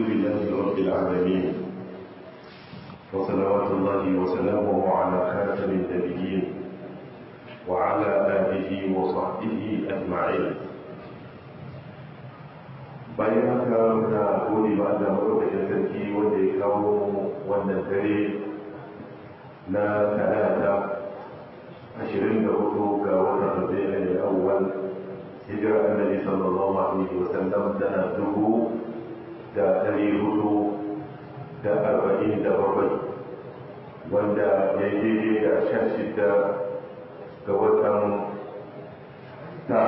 لله رب العالمين وصلوات الله وسلامه على خاتم النبيين وعلى آله وصحبه أجمعين bayan haka muna gode ba da maɗaukakin sarki wanda ya kawo wannan dare na talata ashirin da hudu ga watan rabi'in awwal hijira annabi sallallahu alaihi wa sallam tana dubu da ɗari hudu da arba'in da bakwai wanda ya yi daidai da sha shida ga watan ta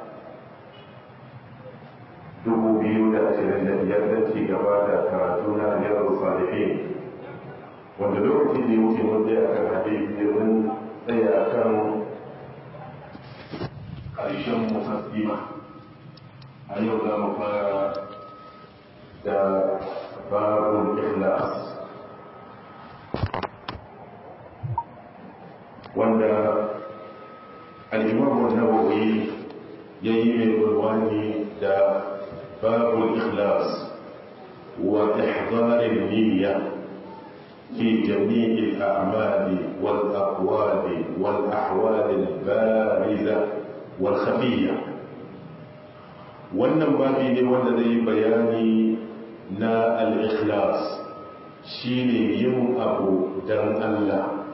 dubu biyu da ashirin da biyar don ci gaba da karatu na riyar salihin wanda lokacin da ya wuce mun je akan hadisi mun tsaya kan ƙarshen musassima a yau za mu fara da babun ikhlas wanda al-imam an-nawawi yayi mai bulwani da babul ikhlas wa ihdar an-niyya في جميع الأعمال والأقوال والأحوال البارزة والخفية wannan babi ne wanda zai bayani na al-ikhlas shine yin abu dan Allah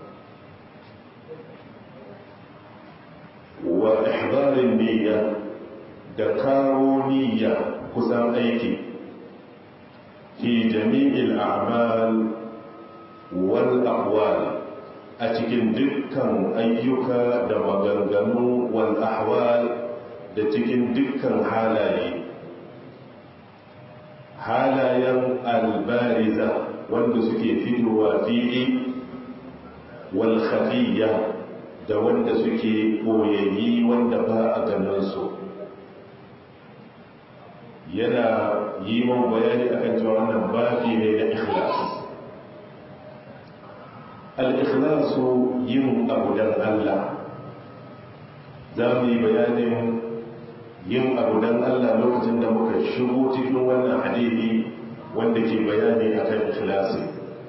wa ihdarin niyya da kawo niyya kusan aiki fi jami'il a'mal wal aqwal a cikin dukkan ayyuka da maganganu wal ahwal da cikin dukkan halaye halayen albariza wanda suke fitowa fili wal khafiyya da wanda suke koyayi wanda ba a ganin su yana yi man bayani akan cewa wannan babi ne na ikhlas al-ikhlasu yin abu dan Allah za mu yi bayanin yin abu dan Allah lokacin da muka shigo cikin wannan hadisi wanda ke bayani akan ikhlasi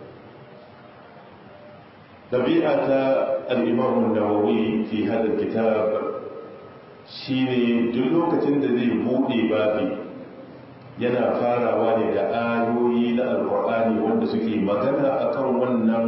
طبيعة الإمام النووي في هذا الكتاب shine duk lokacin da zai buɗe babi yana farawa ne da ayoyi na alkur'ani wanda suke magana akan wannan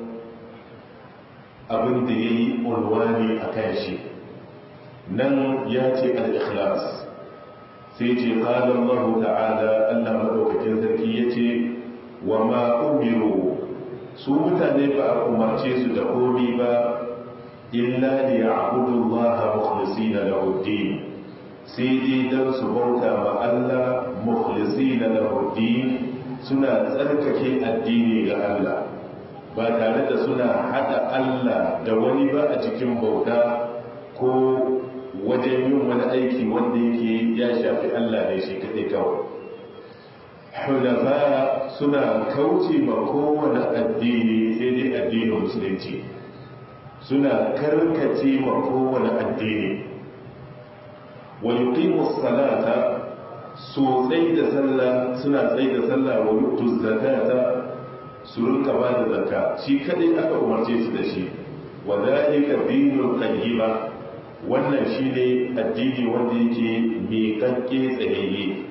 abin da ya yi unwani a kan shi nan ya ce al-ikhlas sai ce ƙalar mahu ta'ala allah maɗaukakin sarki ya ce wa ma umiru su mutane ba a umarce su da komi ba illa da ya abudu Allah mukhlisina lahu din sai dai dan su bauta ma Allah mukhlisina lahu din suna tsarkake addini ga Allah ba tare da suna hada Allah da wani ba a cikin bauta ko wajen yin wani aiki wanda yake ya shafi Allah ne shi kaɗai kawai hunafa suna kauce ma kowane addini sai dai addinin musulunci suna karkace ma kowane addini wa yuqimu salata su tsai da sallah suna tsai da sallah wa yutu zakata su rinka ba da zakka shi kadai aka umarce su da shi wa zalika dinul qayyima wannan shine addini wanda yake miƙaƙƙe tsayayye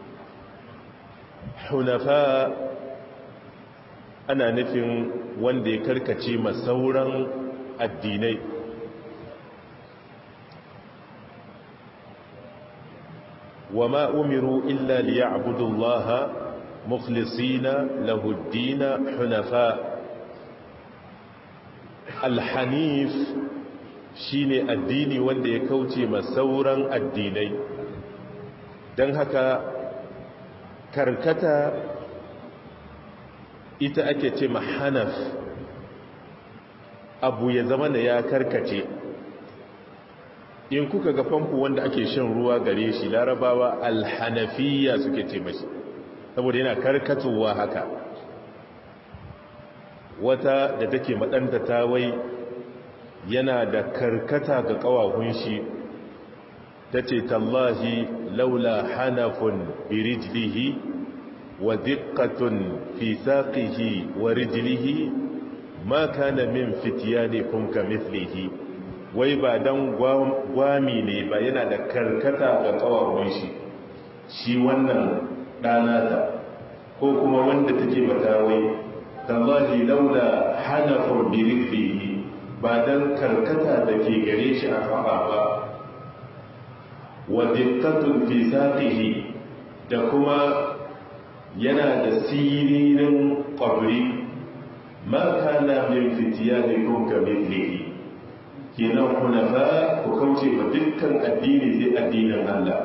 hunafa ana nufin wanda ya karkace ma sauran addinai wa ma umiru illa liya'budu Allah mukhlisina lahu ad-din hunafa al-hanif shine addini wanda ya kauce ma sauran addinai dan haka karkata ita ake ce mahanaf abu ya zama da ya karkace in kuka ga famfo wanda ake shan ruwa gare shi larabawa alhanafiya suke ce mashi saboda yana karkatowa haka wata da take maɗanta tawai yana da karkata ga ƙawahun shi ta ce tallahi laula hanafun birijlihi wa diqqatun fi saqihi wa rijlihi ma kana min fityanikum kamithlihi wai ba dan gwami ne ba yana da karkata ga kawawun shi shi wannan ɗanata ko kuma wanda take matawai tallahi laula hanafun bi rijlihi ba dan karkata da ke gare shi a kafa ba wa diqqatun fi saqihi da kuma yana da siririn qabri ma kana min fityanikum kamithlihi kenan hunafa ku kauce ba dukkan addini sai addinin Allah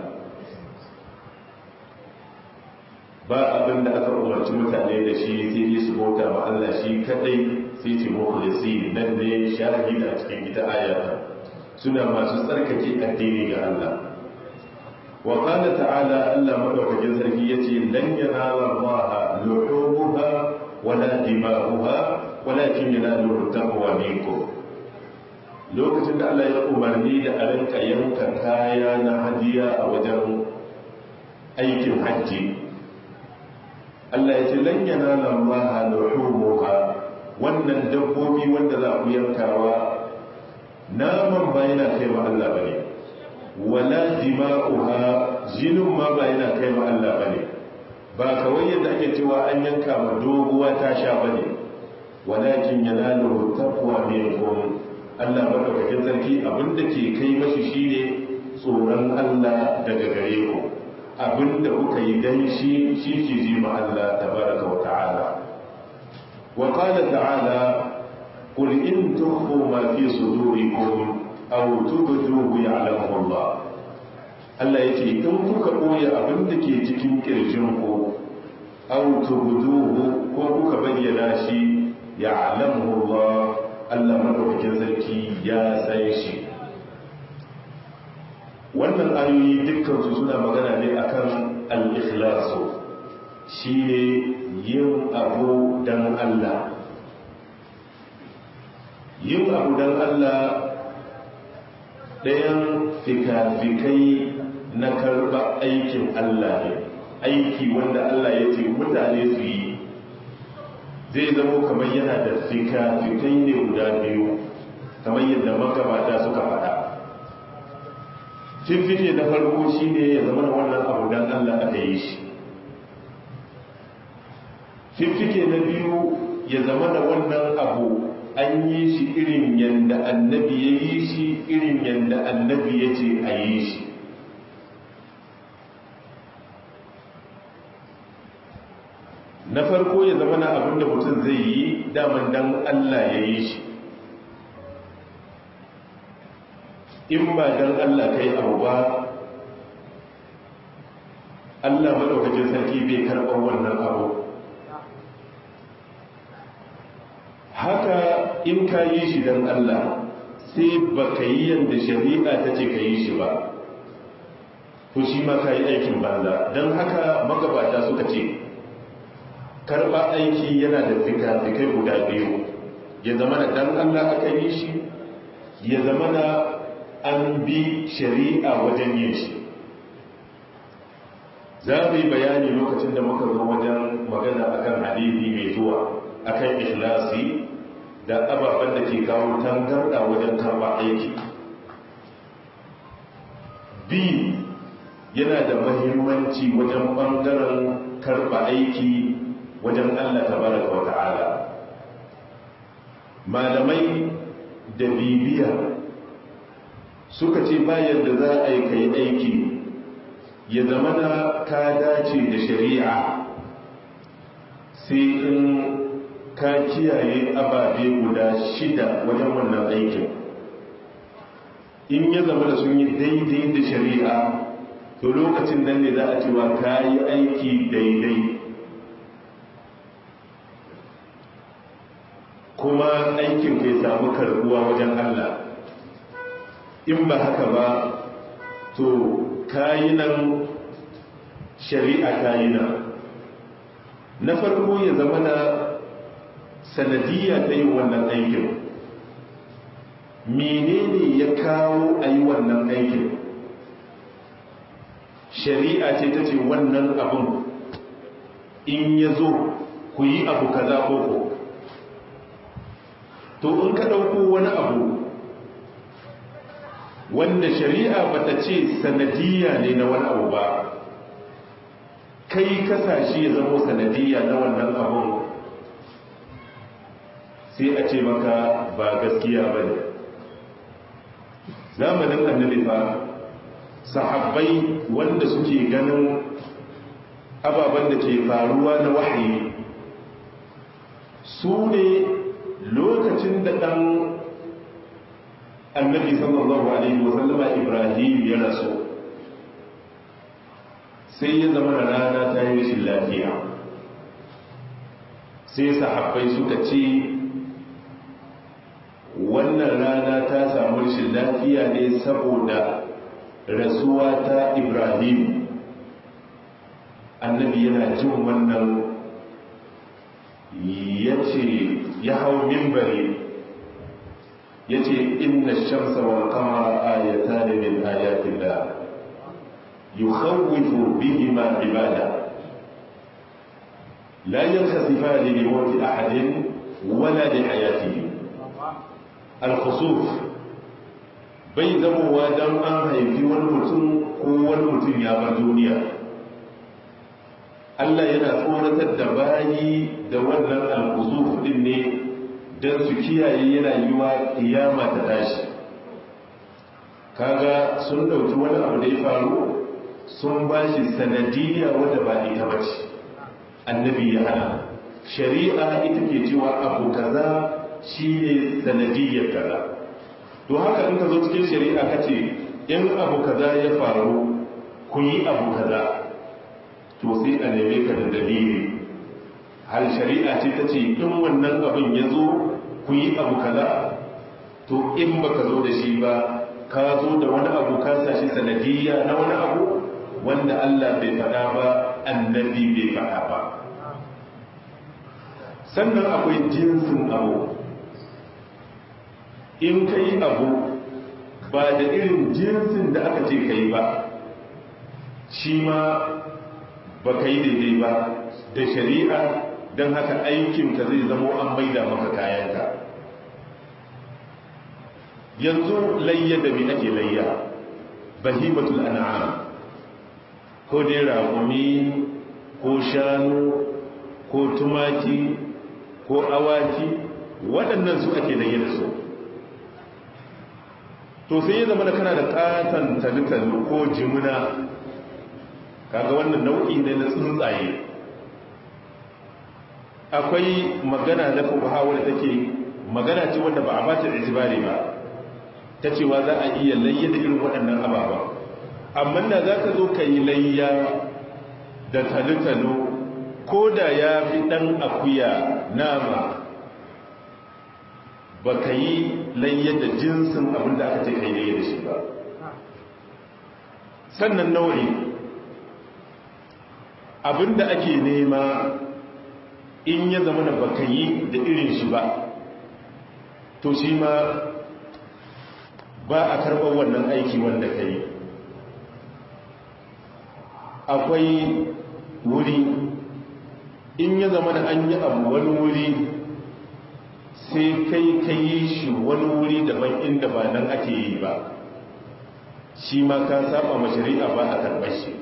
ba abin da aka umarci mutane da shi sai dai su bauta ma Allah shi kadai sai ce mukhlisi nan ne shahida a cikin ita ayata suna masu tsarkake addini ga Allah wa qala ta'ala Allah madaukakin sarki yace lan yanala Allah luhumuha wala dima'uha walakin yanalu taqwa minkum lokacin da Allah ya umarni da a rinka yanka kaya na hadiya a wajen aikin hajji Allah ya ce lan yanala Allah luhumuha wannan dabbobi wanda za ku yankawa naman ba yana kai ma Allah bane wala dima'uha jinin ma ba yana kai ma Allah bane ba kawai yadda ake cewa an yanka ma doguwa ta sha bane walakin yanalu taqwa minkum Allah madaukakin sarki abinda ke kai mashi shine tsoron Allah daga gare ku abinda kuka yi dan shi shi ke ji ma Allah tabaraka wa ta'ala wa qala ta'ala qul in tukhfu ma fi sudurikum aw tubduhu ya'lamu Allah Allah yace in kuka boye abinda ke cikin kirjin ku aw tubduhu ko kuka bayyana shi ya'lamu Allah Allah madaukakin sarki ya san shi wannan ayoyi dukkansu suna magana ne akan al-ikhlasu shine yin abu dan Allah yin abu dan Allah ɗayan fika-fikai na karɓa aikin Allah ne aiki wanda Allah ya ce mutane su yi zai zamo kamar yana da fika-fikai ne guda biyu kamar yadda magabata suka faɗa fifike na farko shi ne ya zama wannan abu don allah aka yi shi fifike na biyu ya zama da wannan abu an yi shi irin yadda annabi ya yi shi irin yadda annabi ya ce a yi shi na farko ya zama na abin da mutum zai yi daman dan Allah ya yi shi in ba dan Allah kai abu ba Allah maɗaukacin sarki bai karɓar wannan abu haka in ka yi shi dan Allah sai ba ka yi yadda shari'a ta ce ka yi shi ba to shi ma ka yi aikin banza don haka magabata suka ce karɓa aiki yana da fika-fikai guda biyu ya zama da dan Allah aka yi shi ya zama da an bi shari'a wajen yin shi za mu yi bayani lokacin da muka zo wajen magana akan hadisi mai zuwa akan ikhlasi da ababen da ke kawo tangarda wajen karɓa aiki bi yana da mahimmanci wajen ɓangaren karɓa aiki wajen Allah tabaraka wa ta'ala malamai da bibiya suka ce bayan da za a yi kai aiki ya zama na ka dace da shari'a sai in ka kiyaye ababe guda shida wajen wannan aikin in ya zama da sun yi daidai da shari'a to lokacin nan ne za a cewa ka yi aiki daidai kuma aikin kai samu karbuwa wajen Allah in ba haka ba to kayinan shari'a kayina na farko ya zama na sanadiyya ta yi wannan aikin menene ya kawo a yi wannan aikin shari'a ce ta ce wannan abin in ya zo ku yi abu kaza koko to in ka ɗauko wani abu wanda shari'a bata ce sanadiyya ne na wani abu ba kai kasashe ya zama sanadiyya na wannan abun sai a ce maka ba gaskiya ba ne zamanin annabi fa sahabbai wanda suke ganin ababen da ke faruwa na wahayi su ne lokacin da ɗan annabi sallallahu alaihi wasallama ibrahim ya rasu sai ya zama da rana ta yi rashin lafiya sai sahabbai suka ce wannan rana ta samu rashin lafiya ne saboda rasuwa ta ibrahim annabi yana jin wannan ya ce ya hau mimbari ya ce inna shamsa wal kamara ayata ne min ayatin da yukhawifu bihima ibada la yankhasifani li mawti ahadin wala li hayatihi al-khusuf bai zamowa don an haifi wani mutum ko wani mutum ya bar duniya Allah yana tsoratar da bayi da wannan al-khusuf din ne don su kiyaye yana yiwa kiyama ta tashi kaga sun dauki wani abu da ya faru sun ba shi sanadiyya wadda ba ita ba ce annabi ya hana shari'a ita ke cewa abu kaza shi ne sanadiyyar kaza to haka in ka zo cikin shari'a ka ce in abu kaza ya faru ku yi abu kaza to sai a neme ka da dalili hal shari'a ce ta ce in wannan abin ya zo ku yi abu kaza to in baka zo da shi ba ka zo da wani abu ka sashi sanadiyya na wani abu wanda Allah bai faɗa ba annabi bai faɗa ba sannan akwai jinsin abu in ka yi abu ba da irin jinsin da aka ce ka yi ba shi ma ba ka yi daidai ba da shari'a don haka aikinka zai zamo an maida maka kayanka yanzu layya da mi ake layya bahimatul an'am ko dai raƙumi ko shanu ko tumaki ko awaki waɗannan su ake layya da su to sai ya zama da kana da ƙatan talitalu ko jimuna kaga wannan nau'i ne na tsuntsaye akwai magana na fuka wadda take magana ce wanda ba a bata itibari ba ta cewa za a iya layya da irin waɗannan ababa amma da za ka zo ka yi layya da talitalu ko da ya fi ɗan akuya nama ba ka yi layya da jinsin abin da aka ce ka yi layya da shi ba sannan nau'i abin da ake nema in ya zama da ba ka yi da irin shi ba to shi ma ba a karɓar wannan aiki wanda ka yi akwai wuri in ya zama da an yi abu wani wuri sai kai ka yi shi wani wuri daban inda ba nan ake yi ba shi ma ka saba ma shari'a ba a karɓar shi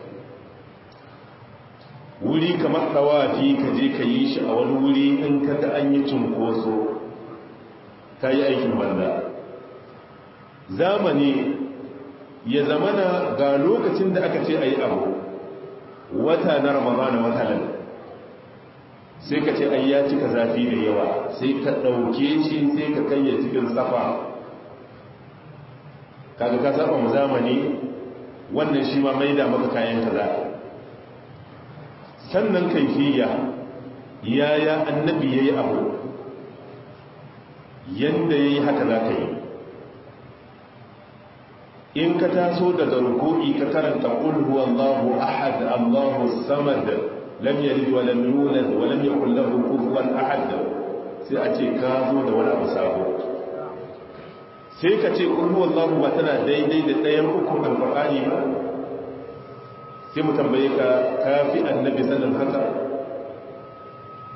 wuri kamar ɗawafi ka je ka yi shi a wani wuri in ka ga an yi cunkoso ka yi aikin banda zamani ya zamana ga lokacin da aka ce a yi abu wata na ramadana wata nan sai ka ce ai ya cika zafi da yawa sai ka ɗauke shi sai ka kayya cikin safa kaga ka saba mu zamani wannan shi ma maida maka kayan kaza sannan kaifiya yaya annabi yayi abu yanda yayi haka za ka yi in ka taso daga ruku'i ka karanta qul huwallahu ahad allahu samad lam yalid wa lam yulad wa lam yakul lahu kufuwan ahad sai a ce ka zo da wani abu sabo sai ka ce qul huwallahu ba tana daidai da ɗayan ukun alqur'ani ba sai mu tambaye ka kafi annabi sanin haka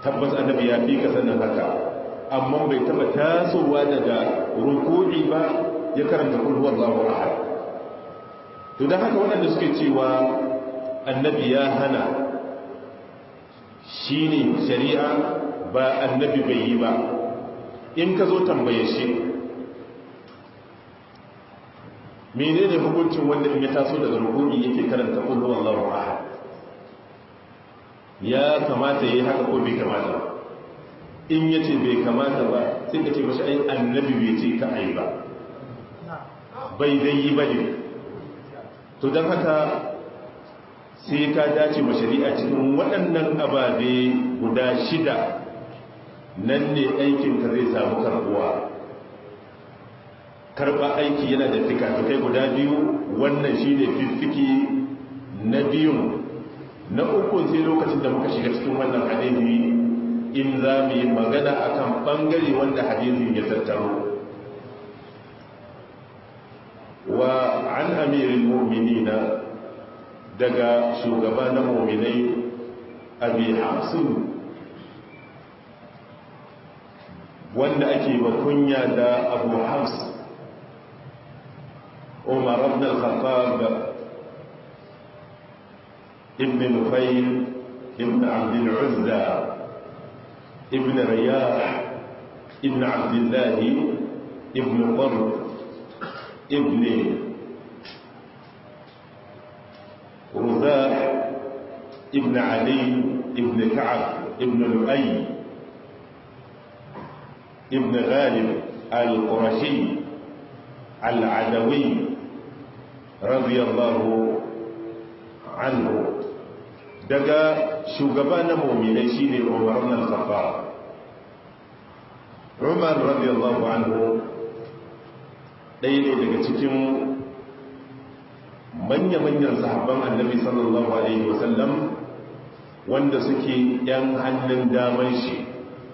tabbas annabi ya fi ka sanin haka amma bai taba tasowa daga ruku'i ba ya karanta kul huwallahu ahad to dan haka waɗanda suke cewa annabi ya hana shine shari'a ba annabi bai yi ba in ka zo tambaye shi menene hukuncin wanda in ya taso daga ruku'i yake karanta kul huwallahu ahad ya kamata yayi haka ko bai kamata ba in yace bai kamata ba sai ka ce mashi ai annabi bai ce ka ai ba bai dai yi bane to dan haka sai ka dace ma shari'a cikin waɗannan ababe guda shida nan ne aikinka zai samu karbuwa karɓa aiki yana da fikafikai guda biyu wannan shi ne fiffiki na biyun na uku sai lokacin da muka shiga cikin wannan hadisi in za mu yi magana akan ɓangare wanda hadisin ya tattaro wa an amirin mu'minina daga shugaba na mu'minai abi hafsun wanda ake bakunya da abu hafs عمر بن الخطاب ابن نفيل ابن عبد العزى ابن رياح ابن عبد الله ابن قرب ابن رزاح ابن علي ابن كعب ابن لؤي ابن غالب القرشي العدوي رضي الله عنه daga shugaba na mu'minai shine Umar ibn al-Khattab Umar radiyallahu anhu ɗaya ne daga cikin manya-manyan sahabban annabi sallallahu alaihi wasallam wanda suke yan hannun daman shi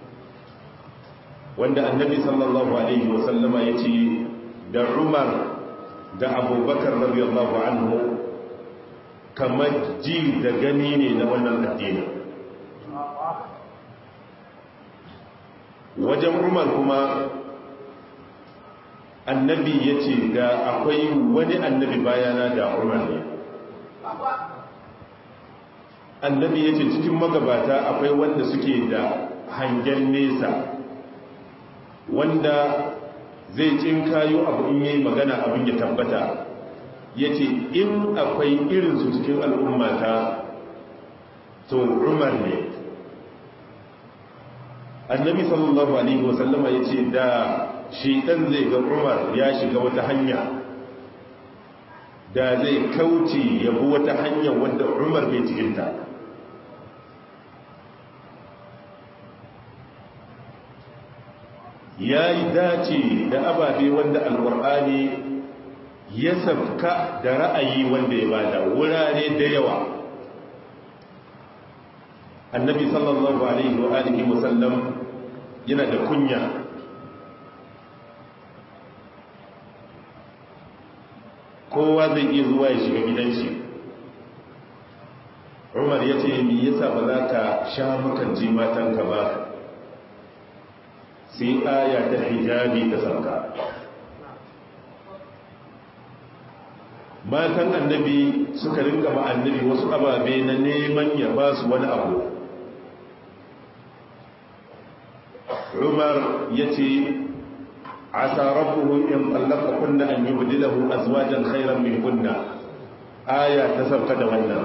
wanda annabi sallallahu alaihi wasallama ya ce da Umar da abubakar radiyallahu anhu kamar ji da gani ne na wannan addini wajen umar kuma annabi ya ce da akwai wani annabi bayana da umar ne annabi ya ce cikin magabata akwai wanda suke da hangen nesa wanda zai cin kayo abu in yi magana abin ya tabbata ya ce in akwai irinsu cikin al'ummata to umar ne annabi sallallahu alaihi wasallama ya ce da shi ɗan zai ga umar ya shiga wata hanya da zai kauce yabi wata hanya wanda umar bai cikinta ya yi dace da ababe wanda alwar'ani ya sabka da ra'ayi wanda ya bada wurare da yawa annabi sallallahu alaihi wa alihi wasallam yana da kunya kowa zai iya zuwa ya shiga gidan shi umar ya ce mi yasa ba za ka sha makanci matanka ba sai aya ta hijabi ta sauka matan annabi suka rinka ma annabi wasu ababe na neman ya ba su wani abu umar ya ce asa rabbuhu in tsallaka kunna an yi budilahu azwajan khairan min kunna aya ta sauka da wannan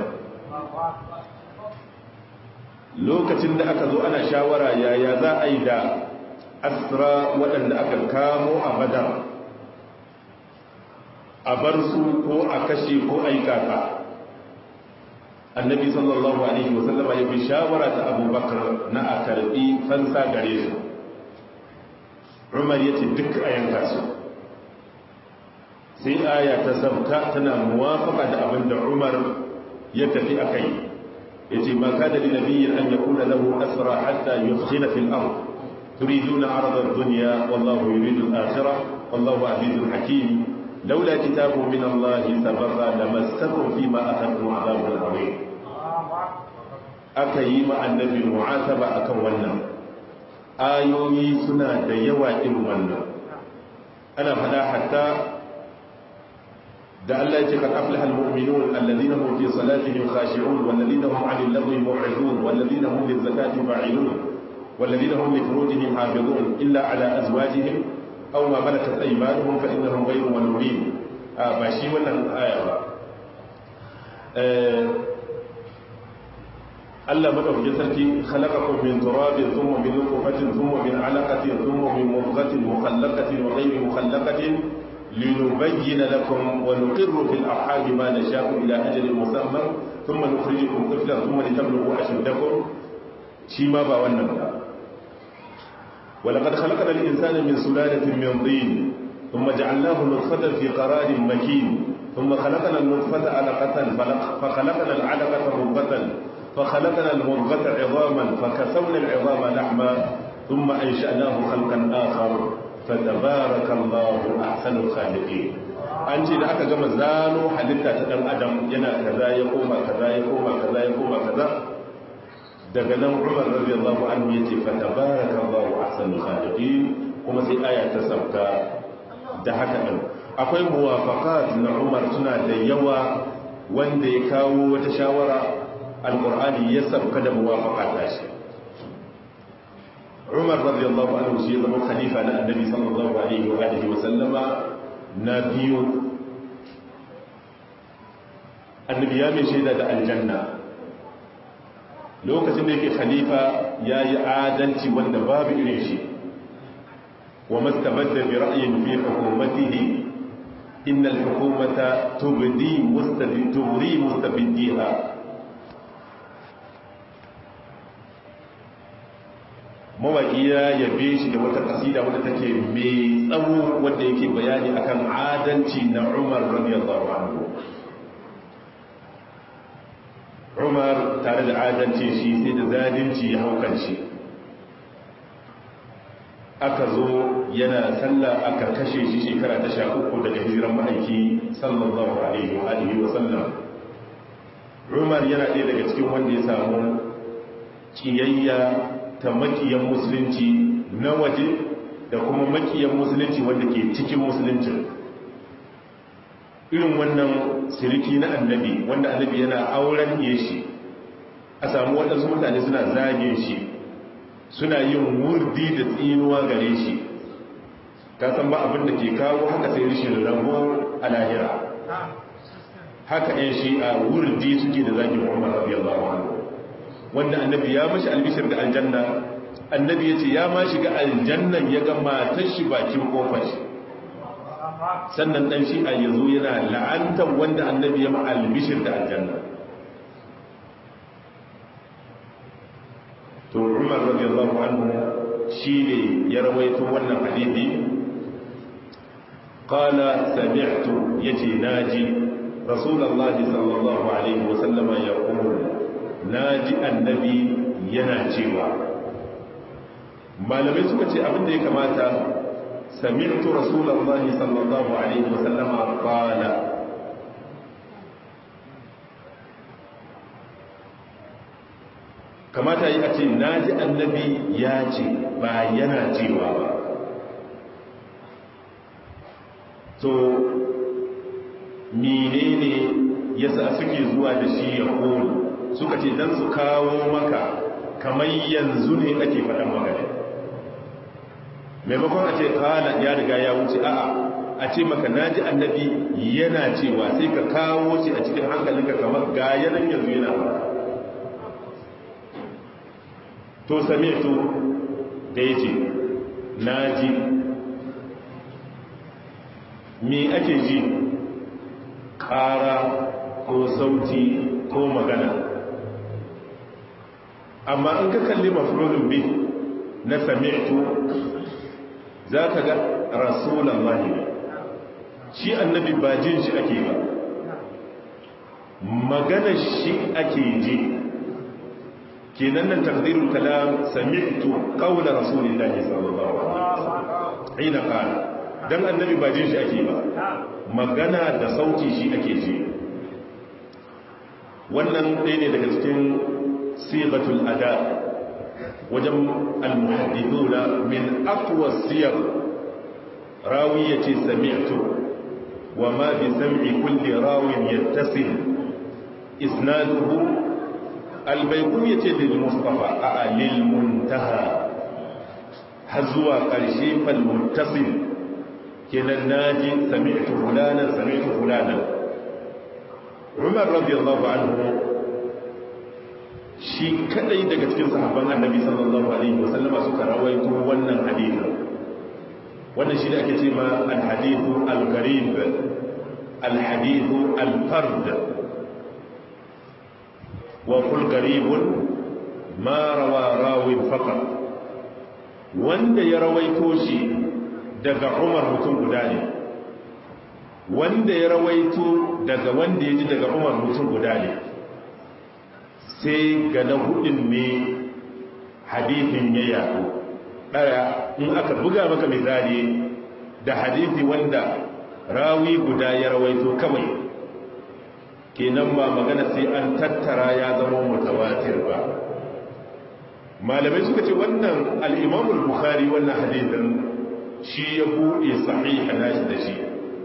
lokacin da aka zo ana shawara yaya za a yi da asra waɗanda aka kamo a badar a bar su ko a kashe ko a yi kaka annabi sallallahu alaihi wasallama ya fi shawara ta abubakar na a karɓi fansa gare su umar ya ce duk a yanka su sai aya ta sabta tana muwafaka da abin da umar ya tafi a kai ya ce ma kada li nabiyyin an yakuna lahu asra hatta yufkhina fil ard تريدون عرض الدنيا والله يريد الآخرة والله عزيز حكيم لولا كتاب من الله سبق لمسكم فيما أخذتم عذاب عظيم aka yi ma annabi mu'ataba akan wannan ayoyi suna da yawa irin wannan ana fada hatta da Allah ya ce kan aflahal mu'minun alladhina hum fi salatihim khashi'un walladhina hum 'anil lagwi mu'ridun walladhina hum lizakati fa'ilun والذين هم لفروجهم حافظون إلا على أزواجهم أو ما ملكت أيمانهم فإنهم غير ملومين ba shi wannan aya ba Allah madaukakin sarki khalaqakum min turabin thumma min nutfatin thumma min 'alaqatin thumma min mudghatin mukhallaqatin wa ghayri mukhallaqatin linubayyana lakum wa nuqirru fil arham ma nasha'u ila ajalin musamma thumma nukhrijukum tiflan thumma litablughu ashuddakum shi ma ba wannan ba ولقد خلقنا الإنسان من سلالة من طين ثم جعلناه نطفة في قرار مكين ثم خلقنا النطفة علقة فخلقنا العلقة مضغة فخلقنا المضغة عظاما فكسونا العظام لحما ثم أنشأناه خلقا آخر فتبارك الله أحسن الخالقين an ce da aka gama zano halitta ta ɗan adam yana kaza ya koma kaza ya koma kaza ya koma kaza daga nan umar radiyallahu anhu yace fa tabarakallahu ahsanul khaliqin kuma sai aya ta sauka da haka din akwai muwafaqat na umar suna da yawa wanda ya kawo wata shawara alqur'ani ya sauka da muwafaqat ta shi umar radiyallahu anhu shi zama khalifa na annabi sallallahu alaihi wa alihi wa sallama na biyu annabi ya mai shaida da aljanna lokacin da yake khalifa ya yi adalci wanda babu irin shi wa mastabadda bi ra'yin fi hukumatihi inna al-hukumata tubdi mustadi tubri mustabiddiha mawaki ya yabe shi da wata kasida wadda take mai tsawo wanda yake bayani akan adalci na Umar radiyallahu anhu umar tare da adalci shi sai da zalunci ya haukan shi aka zo yana sallah aka kashe shi shekara ta sha uku daga hijiran ma'aiki sallallahu alaihi wa alihi wa sallam umar yana ɗaya daga cikin wanda ya samu kiyayya ta makiyan musulunci na waje da kuma makiyan musulunci wanda ke cikin musulunci irin wannan siriki na annabi wanda annabi yana auren iya shi a samu waɗansu mutane suna zage shi suna yin wurdi da tsinuwa gare shi ka san ba abin da ke kawo haka sai rishin rabo a lahira haka yan shi a wurdi suke da zagin umar radiyallahu anhu wanda annabi ya mashi albishir da aljanna annabi ya ce ya ma shiga aljannan ya ga matar shi bakin kofar shi sannan dan shi a yanzu yana la'antar wanda annabi ya ma albishir da aljanna to umar radiyallahu anhu shine ya rawaito wannan hadisi qala sami'tu yace naji rasulullahi sallallahu alaihi wasallama yaqul naji annabi yana cewa malamai suka ce abin da ya kamata sami'tu rasulullahi sallallahu alaihi wasallama qala kamata yi a ce na ji annabi ya ce ba yana cewa ba to menene yasa suke zuwa da shi ya kone suka ce don su kawo maka kamar yanzu ne ake faɗan magana maimakon a ce kala ya riga ya wuce a'a a ce maka na ji annabi yana cewa sai ka kawo shi a cikin hankalinka kamar ga yanan yanzu yana ba to sami'tu da ya ce na ji me ake ji ƙara ko sauti ko magana amma in ka kalli mafulun bi na sami'tu za ka ga rasulan mahimmi shi annabi ba jin shi ake ba magana shi ake ji kenan nan takdirul kalam sami'tu qawla rasulillahi sallallahu alaihi wasallam ina qala dan annabi ba jin shi ake ba magana da sauti shi ake ji wannan ɗaya ne daga cikin sigatul ada wajen almuhaddithuna min aqwa siyar rawi yace sami'tu wa ma bi sam'i kulli rawin yattasil isnaduhu albaykum yace lil mustafa a lil muntaha har zuwa ƙarshe fal muttasil kenan naji sami'tu fulana sami'tu fulana Umar radiyallahu anhu shi kadai daga cikin sahabban Annabi sallallahu alaihi wasallam suka rawaito wannan hadisi wannan shi da ake cewa al-hadithu al-gharib al-hadithu al-fard wa kul gharibun ma rawa rawin faqat wanda ya rawaito shi daga Umar mutum guda ne wanda ya rawaito daga wanda ya ji daga umar mutum guda ne sai ga na hudun ne hadithin ya yaɗo ɗaya in aka buga maka misali da hadithi wanda rawi guda ya rawaito kawai kenan ba magana sai an tattara ya zama mutawatir ba malamai suka ce wannan al'imamul bukhari wannan hadithin shi ya buɗe sahiha nashi da shi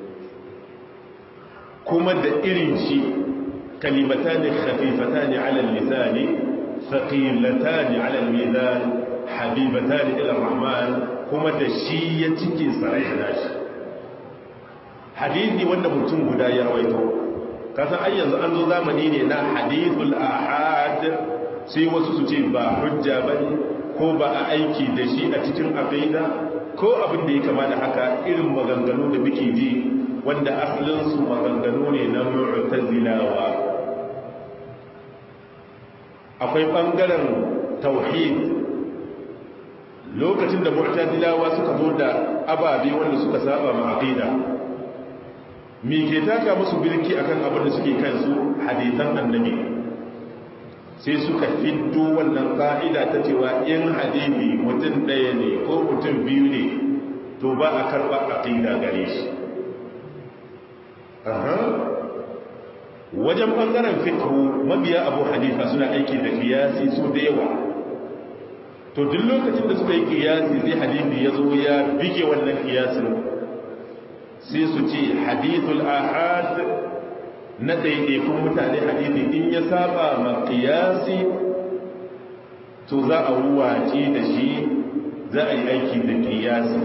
kuma da irin shi kalimatani khafifatani ala lisani thaqilatani ala mizan habibatani ila rahman kuma da shi ya cike sarai nashi hadisi wanda mutum guda ya rawaito kasan ai yanzu an zo zamani ne na hadithul ahad sai wasu su ce ba hujja bane ko ba a aiki da shi a cikin aqida ko abin da ya kama da haka irin maganganu da muke ji wanda asalinsu maganganu ne na mu'tazilawa akwai ɓangaren tauhid lokacin da mu'tazilawa suka zo da ababe wanda suka saba ma aqida me ke taka musu birki akan abin da suke kansu hadisan annabi sai suka fiddo wannan ka'ida ta cewa in hadisi mutum ɗaya ne ko mutum biyu ne to ba a karɓa aqida gare shi wajen ɓangaren fikhu mabiya abu hanifa suna aiki da kiyasi su da yawa to duk lokacin da suka yi kiyasi sai hadithi ya zo ya bige wannan kiyasin sai su ce hadithul ahad na ɗaiɗaikun mutane hadithi in ya saba ma kiyasi to za a wuwace da shi za a yi aiki da kiyasi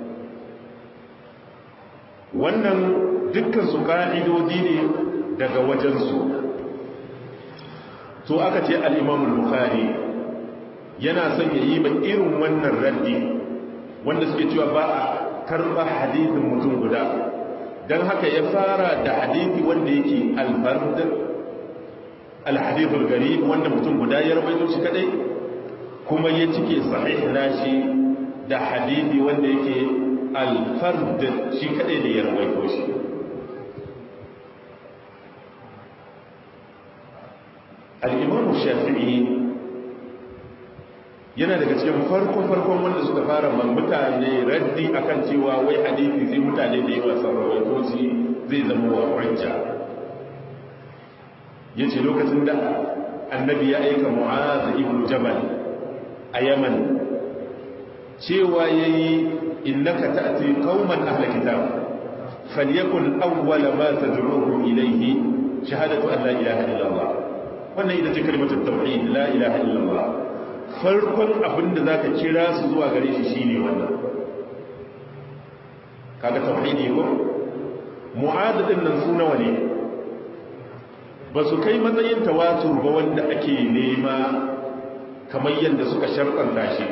wannan dukkan su ƙa'idodi ne daga wajensu to aka ce al'imamul bukhari yana son ya yi ba irin wannan raddi wanda suke cewa ba a karɓa hadithin mutum guda don haka ya fara da hadithi wanda yake alfard alhadithul gari wanda mutum guda ya rabaito shi kadai kuma ya cike sahih nashi da hadithi wanda yake alfard shi kadai da ya rawaito shi al'imamu shafi'i yana daga cikin farko-farkon wanda suka fara mutane raddi akan cewa wai hadithi sai mutane da yawa sun rawaito shi zai zama wa hujja ya ce lokacin da annabi ya aika mu'aza ibn jabal a yaman cewa ya yi innaka ta'ati qauman ahla kitab falyakun awwala ma tad'uhum ilayhi shahadatu an la ilaha illallah wannan ita ce kalmatul tauhid la ilaha illallah farkon abinda zaka kira su zuwa gare shi shine wannan kaga tauhidi ko mu'adadin nan su nawa ne ba su kai matsayin tawatur ba wanda ake nema kamar yadda suka sharɗanta shi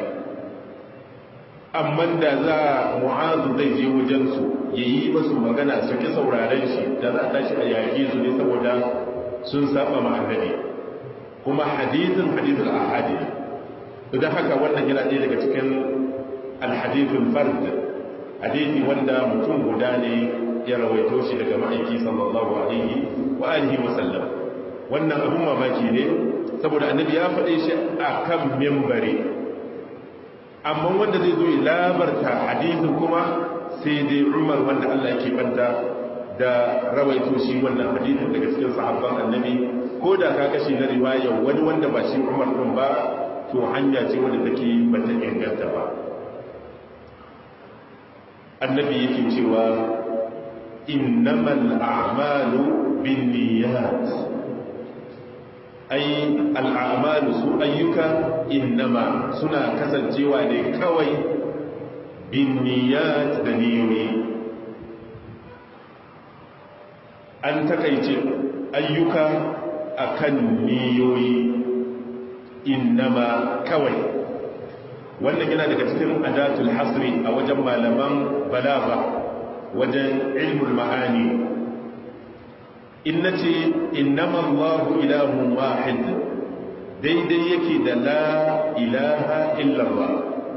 amma da za mu'azu zai je wajensu ya yi masu magana su ki sauraren shi da za a tashi a yaƙi su ne saboda sun saba ma annabi kuma hadithin hadithul ahadi idan haka wannan yana ɗaya daga cikin alhadithul fard hadithi wanda mutum guda ne ya rawaito shi daga ma'aiki sallallahu alaihi wa alihi wa sallam wannan abun mamaki ne saboda annabi ya faɗe shi a kan mimbari amma wanda zai zo ya labarta hadithin kuma sai dai umar wanda Allah ke banta da rawaito shi wannan hadithin daga cikin sahabban annabi ko da ka kashi na riwaya wani wanda ba shi umar ɗin ba to hanya ce wadda take ba ta inganta ba annabi yake cewa innamal a'malu bin niyyat ai al'amalu su ayyuka innama suna kasancewa ne kawai bin niyyat da niyoyi an takaice ayyuka akan niyoyi innama kawai wannan yana daga cikin adatul hasri a wajen malaman balaga wajen ilmul ma'ani in na ce innama allahu ilahun wahid daidai yake da la ilaha illallah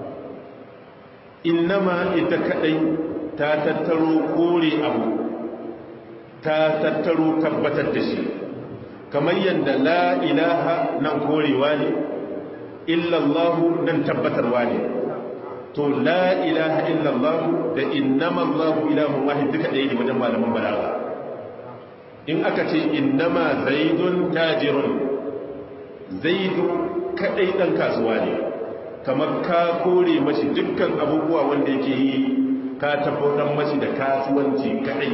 innama ita kadai ta tattaro kore abu ta tattaro tabbatar da shi kamar yadda la ilaha nan korewa ne illallahu nan tabbatarwa ne to la ilaha illallahu da innama allahu ilahun wahid duka ɗaya ne wajen malaman balaga in aka ce innama zaidun tajirun zaidu kadai dan kasuwa ne kamar ka kore mashi dukkan abubuwa wanda yake yi ka tabbatar mashi da kasuwanci kadai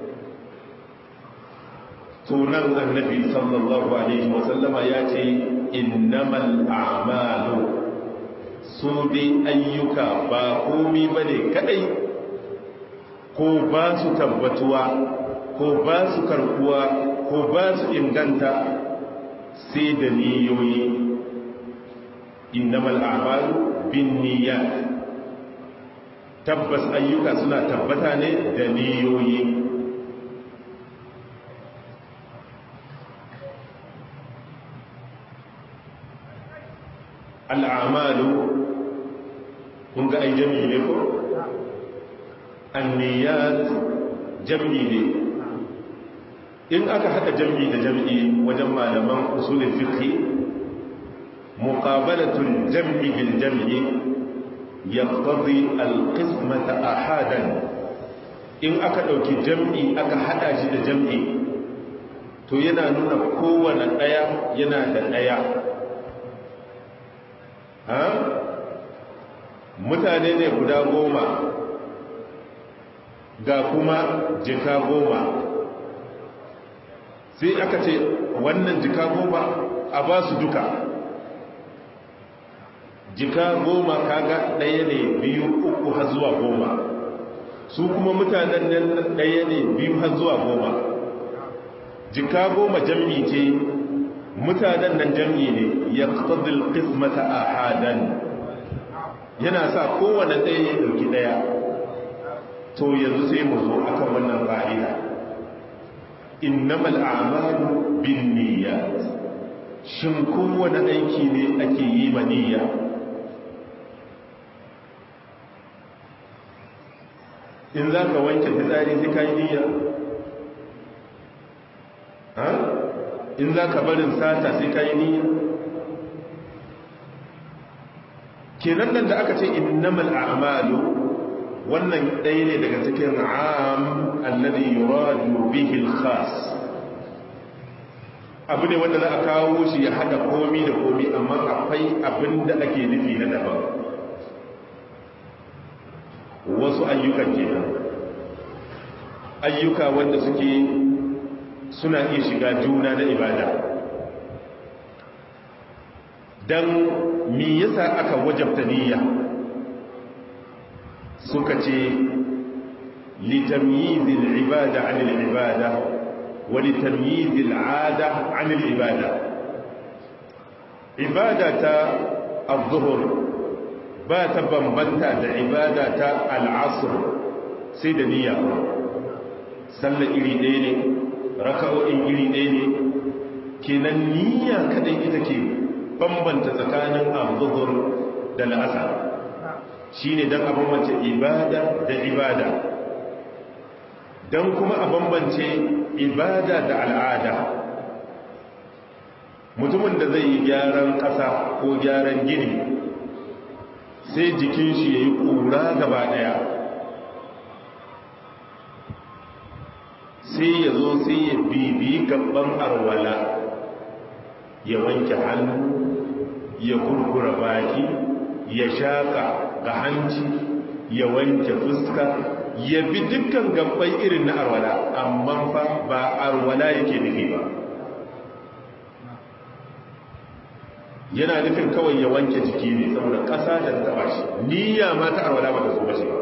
tunan annabi sallallahu alaihi wasallama ya ce innamal a'malu su dai ayyuka ba komi bane kadai ko ba su tabbatuwa ko ba su karkuwa ko ba su inganta sai da niyoyi innamal a'malu bin niyyat tabbas ayyuka suna tabbata ne da niyoyi al'amalu kun ga ai jami'i ne ko anniyat jami'i ne in aka haɗa jam'i da jam'i wajen malaman usulin fiqh muqabalatul jam'i bil jam'i yaqtadi al-qismata ahadan in aka dauki jam'i aka hada shi da jam'i to yana nuna kowane daya yana da daya ha mutane ne guda goma ga kuma jika goma sai aka ce wannan jika goma a ba su duka jika goma kaga ɗaya ne biyu uku har zuwa goma su kuma mutanen nan ɗaya ne biyu har zuwa goma jika goma jam'i ce mutanen nan jam'i ne ya ƙasar ƙismata a hadan yana sa kowane ɗaya ya ɗauki ɗaya to yanzu sai mu zo akan wannan ƙa'ida innamal a'malu bin niyyat shin kowane aiki ne ake yi ma niyya in za ka wanke fitsari sai ka yi niyya ha in za ka barin sata sai ka yi niyya kenan nan da aka ce innamal a'malu wannan ɗaya ne daga cikin am alladhi yuradu bihi al-khas abu ne wanda za a kawo shi ya hada komi da komi amma akwai abin da ake nufi na daban wasu ayyukan kenan ayyuka wanda suke suna iya shiga juna na ibada dan me yasa aka wajabta niyya suka ce litamyizil ibada anil ibada wa litamyizil ada anil ibada ibada ta az-zuhr ba ta bambanta da ibada ta al-asr sai da niyya sallar iri ɗaya ne raka'o'in iri ɗaya ne kenan niyya kadai ita ke bambanta tsakanin az-zuhr da al-asr shi ne don a bambance ibada da ibada don kuma a bambance ibada da al'ada mutumin da zai yi gyaran ƙasa ko gyaran gini sai jikin shi ya yi ƙura gaba ɗaya sai ya zo sai ya bibi gaban arwala ya wanke hannu ya kurkura baki ya shaka ga hanci ya wanke fuska ya bi dukkan gabbai irin na arwala amma fa ba arwala yake nufi ba yana nufin kawai ya wanke jiki ne saboda ƙasa da ta taba shi niyya ma ta arwala ba ta so ba ba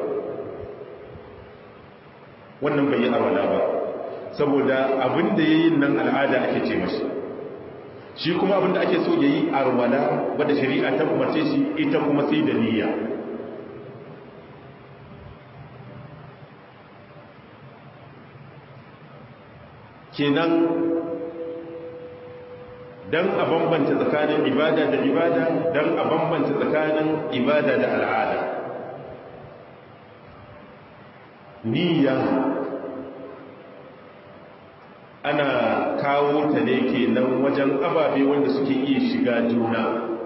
wannan bai yi arwala ba saboda abin da ya yi nan al'ada ake ce mashi shi kuma abin da ake so ya yi arwala wadda shari'a ta umarce shi ita kuma sai da niyya kenan don a bambanta tsakanin ibada da ibada don a bambanta tsakanin ibada da al'ada niyya ana kawo ta ne ke nan wajen ababe wanda suke iya shiga juna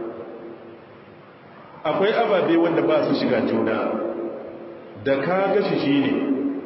akwai ababe wanda ba su shiga juna da ka gashi shi ne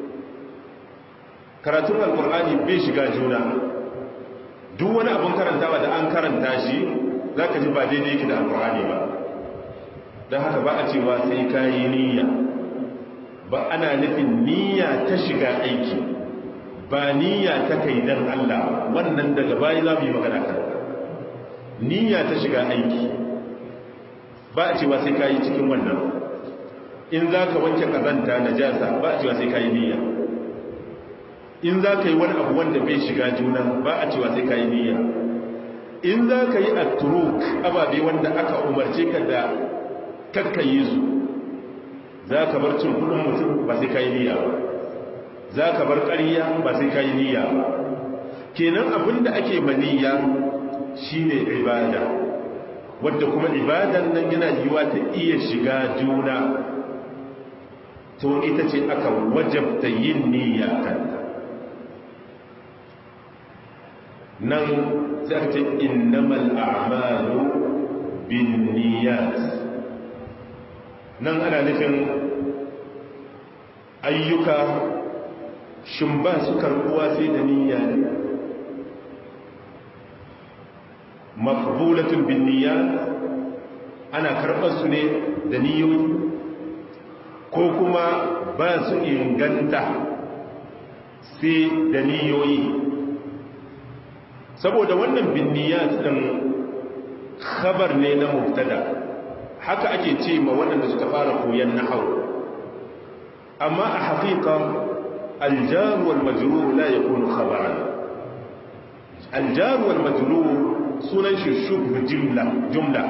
karatun alkur'ani bai shiga juna duk wani abin karantawa da an karanta shi za ka ji ba daidai yake da alkur'ani ba don haka ba a cewa sai ka yi niyya ba ana nufin niyya ta shiga aiki ba niyya ta kai dan Allah wannan daga bayi za mu yi magana kan niyya ta shiga aiki ba a cewa sai ka yi cikin wannan in za ka wanke kazanta na jasa ba a cewa sai ka yi niyya in za ka yi wani abu wanda bai shiga juna ba a cewa sai ka yi niyya in za ka yi atturuk ababe wanda aka umarce ka da kakkaye su za ka bar cin kudin mutum ba sai ka yi niyya ba za ka bar ƙarya ba sai ka yi niyya ba kenan abin da ake maniyya shine ibada wadda kuma ibadan nan yana yiwa ta iya shiga juna to ita ce aka wajabta yin niyya kanta nan sai aka ce innamal a'malu bin niyyat nan ana nufin ayyuka shin ba su karbuwa sai da niyya ne maqbulatun bin niyyat ana karɓar su ne da niyyoyi ko kuma ba su inganta sai da niyyoyi saboda wannan binniyat din khabar ne na mubtada haka ake ce ma waɗanda suka fara koyan nahwu amma a haqiqa al-jar wal majrur la yakunu khabaran al-jar wal majrur sunan shi shubh jumla jumla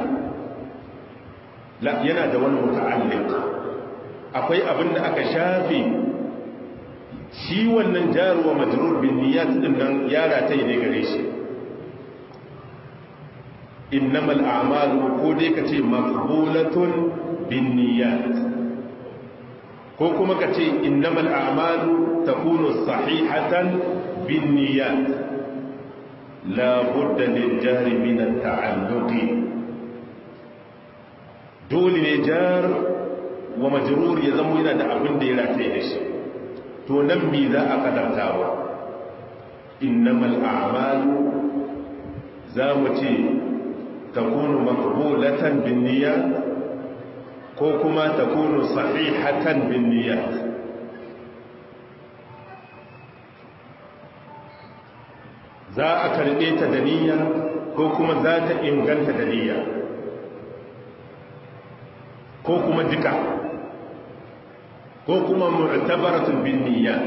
la yana da wani muta'alliq akwai abin da aka shafe shi wannan jar wa majrur bin niyyat din nan yara ta ne gare shi innamal a'malu ko dai kace maqbulatun binniyat ko kuma kace innamal a'malu takunu sahihatan binniyat la budda lil jari min at-ta'alluq dole ne jar wa majrur ya zama yana da abin da ya rataye da shi to nan me za a kadartawa innamal a'malu za mu ce تكون مقبولة بالنيات كوكما تكون صحيحة بالنيات za a karɓe ta da niyya ko kuma za ta inganta da niyya ko kuma duka ko kuma mu'tabaratun bin niyyat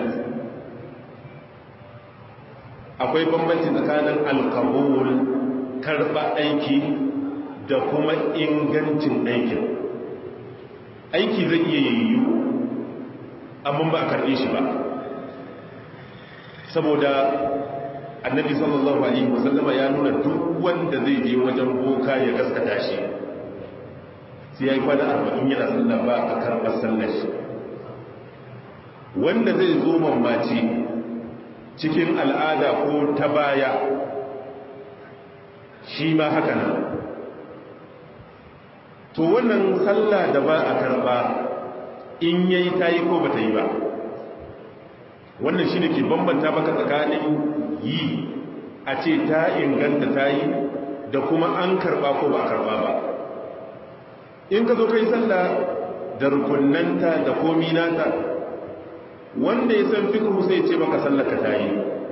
akwai bambanci tsakanin alkabul karɓa aiki da kuma ingancin aikin aiki zai iya yiwu amma ba a karɓe shi ba saboda annabi sallallahu alaihi wasallama ya nuna duk wanda zai je wajen boka ya gaskata shi sai ya yi kwana arba'in yana sallah ba a karɓar sallar shi wanda zai zo mamaci cikin al'ada ko ta baya shi ma haka nan to wannan sallah da ba a karba in yayi ta yi ko ba ta yi ba wannan shi ne ke bambanta maka tsakanin yi a ce ta inganta ta yi da kuma an karba ko ba karba ba in ka zo kai sallah da rukunnanta da komi nata wanda ya san fiqhu sai ce maka sallar ka tayi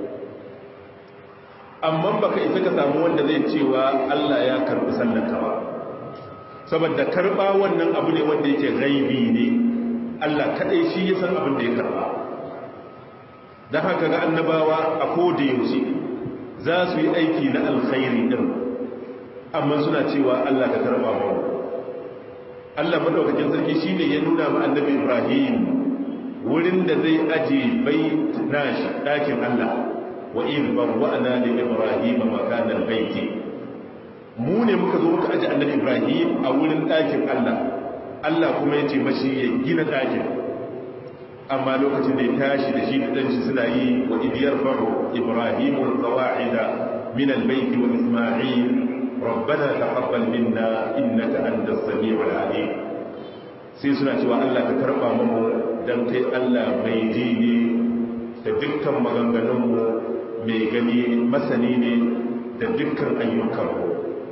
amma baka isa ka samu wanda zai cewa Allah ya karbi sallar ka ba saboda karba wannan abu ne wanda yake gaibi ne Allah kadai shi ya san abin da ya karba dan haka ga annabawa a koda yaushe za su yi aiki na alkhairi din amma suna cewa Allah ka karba mu Allah madaukakin sarki shine ya nuna ma annabi Ibrahim wurin da zai aje bait nashi dakin Allah wa in bawwa'na li Ibrahim makana al-bait mu ne muka zo muka aje annabi Ibrahim a wurin dakin Allah Allah kuma ya ce mashi ya gina dakin amma lokacin da ya tashi da shi da danshi suna yi wa idiyar faru Ibrahim al-qawa'ida min al-bait wa Isma'il ربنا تقبل منا انك انت السميع العليم sai suna cewa Allah ka karba mu dan kai Allah mai ji ne da dukkan maganganun mu mai gani masani ne da dukkan ayyukan mu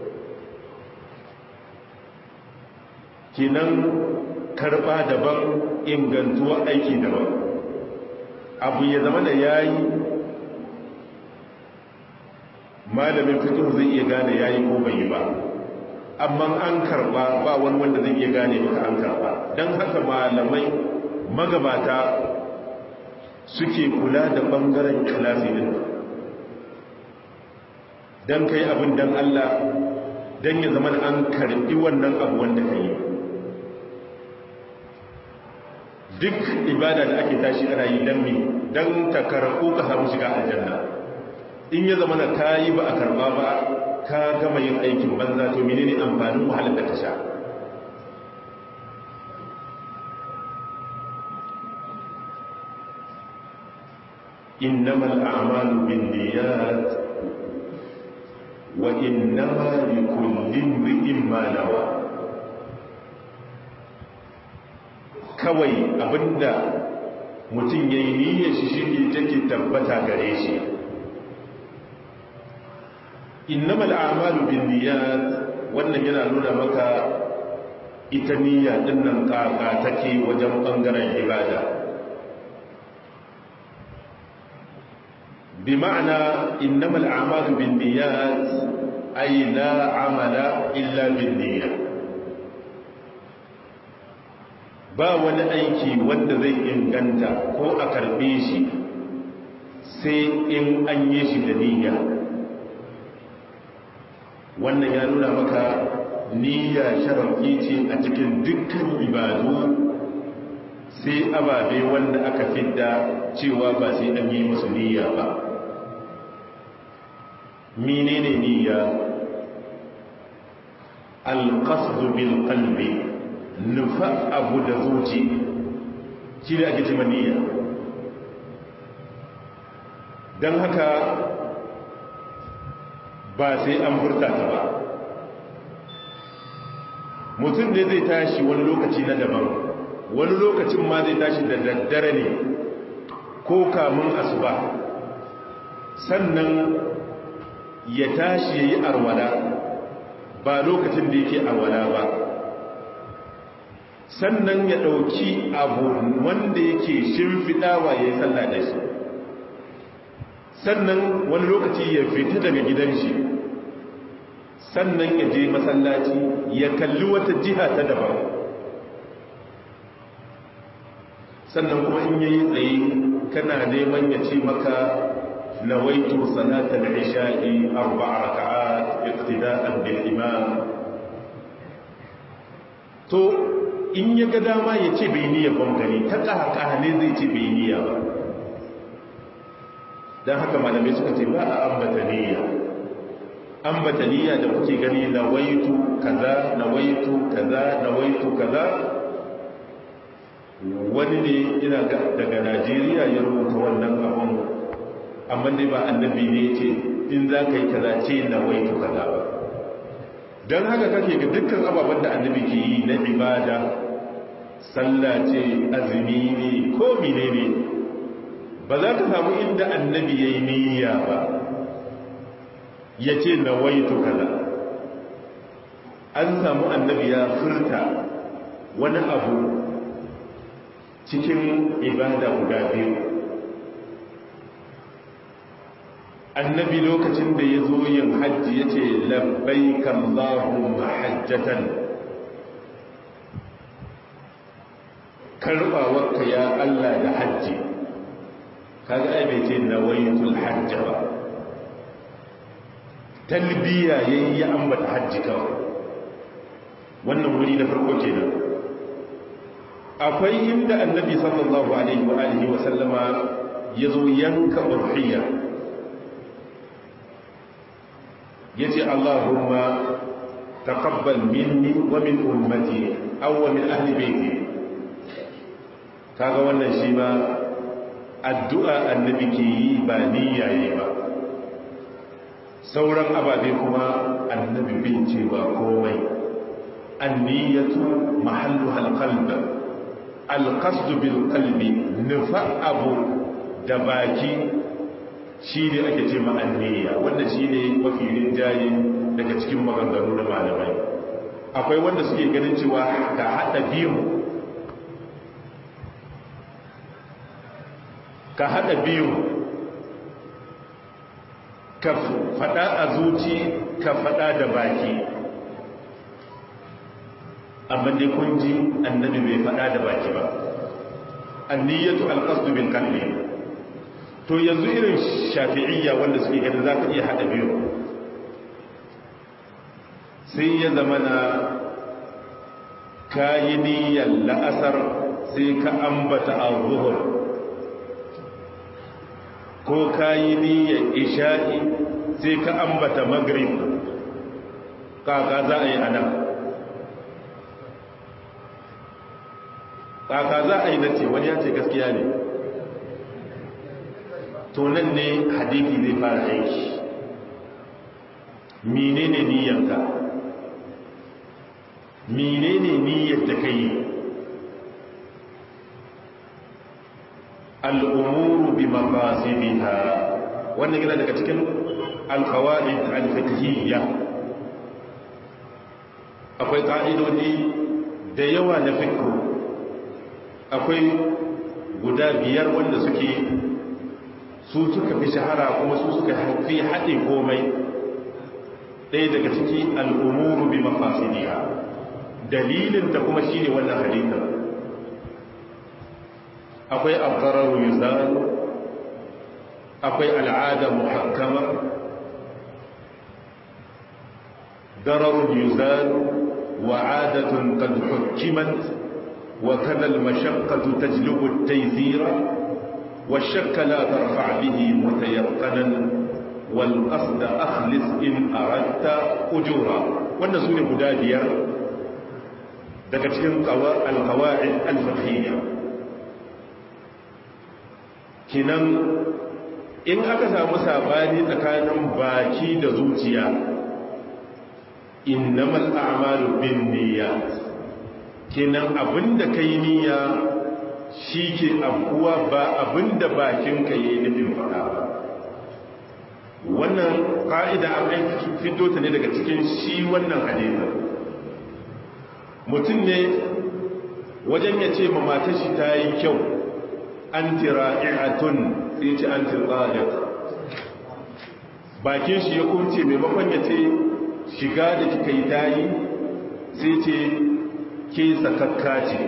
kinan karba daban ingantuwa aiki daban abu ya zama da yayi malamin fiqh zai iya gane yayi ko bai yi ba amma an karba ba wani wanda zai iya gane maka an karba dan haka malamai magabata suke kula da bangaren ikhlasi din dan kai abin dan Allah dan ya zama an karbi wannan abu wanda kai duk ibada da ake tashi ana yi dan me dan ta karbu ka samu shiga aljanna in ya zama na ka yi ba a karba ba ka gama yin aikin banza to menene amfanin wahalar da ka sha innamal a'malu binniyat wa innama likulli imrin ma nawa kawai abinda mutum yayi niyyar shi shi take tabbata gare shi innamal a'malu binniyat wannan yana nuna maka ita niyya din nan kaka take wajen bangaren ibada bi ma'ana innamal a'malu binniyat ay la amala illa binniyat ba wani aiki wanda zai inganta ko a karbe shi sai in an yi shi da niyya wannan ya nuna maka niyya sharafi ce a cikin dukkan ibadu sai ababe wanda aka fidda cewa ba sai an yi musu niyya ba menene niyya alqasdu bil qalbi nufa abu da zuci shi ne ake cewa niyya don haka ba sai an furta ta ba mutum ne zai tashi wani lokaci na daban wani lokacin ma zai tashi da daddare ne ko kamun asuba sannan ya tashi ya yi arwala ba lokacin da yake arwala ba sannan ya ɗauki abu wanda yake shimfiɗawa ya yi sallah da shi sannan wani lokaci ya fita daga gidan shi sannan ya je masallaci ya kalli wata jiha ta daban sannan kuma in yayi tsaye kana neman ya ce maka nawaitu salatal isha'i arba'a raka'at iqtida'an bil imam to in ya ga dama ya ce bai niyya ban gani ta ƙaƙa ne zai ce bai niyya ba don haka malamai suka ce ba a ambata niyya ambata niyya da kuke gani na waitu kaza na waitu kaza na waitu kaza wani ne ina daga najeriya ya rubuta wannan abun amma dai ba annabi ne ce in za ka yi kaza ce na waitu kaza ba don haka kake ga dukkan ababen da annabi ke yi na ibada sallah ce azumi ne ko mine ne ba za ka samu inda annabi ya yi niyya ba ya ce na waitu kaza an samu annabi ya furta wani abu cikin ibada guda biyu annabi lokacin da ya zo yin hajji ya ce labbai kan zahun mahajjatan karɓawarka ya Allah da hajji kaga ai bai ce nawaitul hajja ba talbiya yayi ya ambata hajji kawai wannan wuri na farko kenan akwai inda annabi sallallahu alaihi wa alihi wa sallama yazo yanka udhiyya yace Allahumma taqabbal minni wa min ummati aw wa min ahli baiti kaga wannan shi ma addu'a annabi ke yi ba niyyaye ba sauran ababe kuma annabi bin ce ba komai anniyatu mahallu halqalb alqasd bil qalbi nufa abu da baki shine ake ce ma anniya wanda shine mafi rinjaye daga cikin maganganu na malamai akwai wanda suke ganin cewa ka hada biyu ka haɗa biyu ka faɗa a zuci ka faɗa da baki amma dai kun ji annabi bai faɗa da baki ba anniyatu alqasdu bil qalbi to yanzu irin shafi'iyya wanda suke ganin za ka iya haɗa biyu sai ya zama na kayi niyyar la'asar sai ka ambata a zuhur ko kayi niyyar isha'i sai ka ambata magrib kaka za a yi ana kaka za a yi na ce wani ya ce gaskiya ne to nan ne hadithi zai fara aiki menene niyyarka menene niyyar da ka yi al'umuru bi maqasidiha wannan yana daga cikin alqawaid al-fiqhiyya akwai ƙa'idodi da yawa na fiqh akwai guda biyar wanda suke su suka fi shahara kuma su suka fi haɗe komai ɗaya daga ciki al'umuru bi maqasidiha dalilin ta kuma shine wannan hadithin akwai abdarar yuzan akwai al'ada muhakkama darar yuzan wa adatun qad hukkimat wa kada al-mashaqqatu tajlubu at-taysira wa shakka la tarfa' bihi mutayaqqanan wal qasd akhlis in aradta ujura wannan sune guda biyar daga cikin al-qawaid al-fiqhiyya kinan in aka samu sabani tsakanin baki da zuciya innamal a'malu bin niyyat kinan abinda kai niyya shike abuwa ba abinda bakin ka yayi nufin faɗa ba wannan ka'ida an aiki fito ta ne daga cikin shi wannan hadisi mutum ne wajen ya ce ma matar shi ta yi kyau anti ra'i'atun sai ce anti tsadiq bakin shi ya kumce maimakon ya ce shiga da kika yi tayi sai ce ke sakakka ce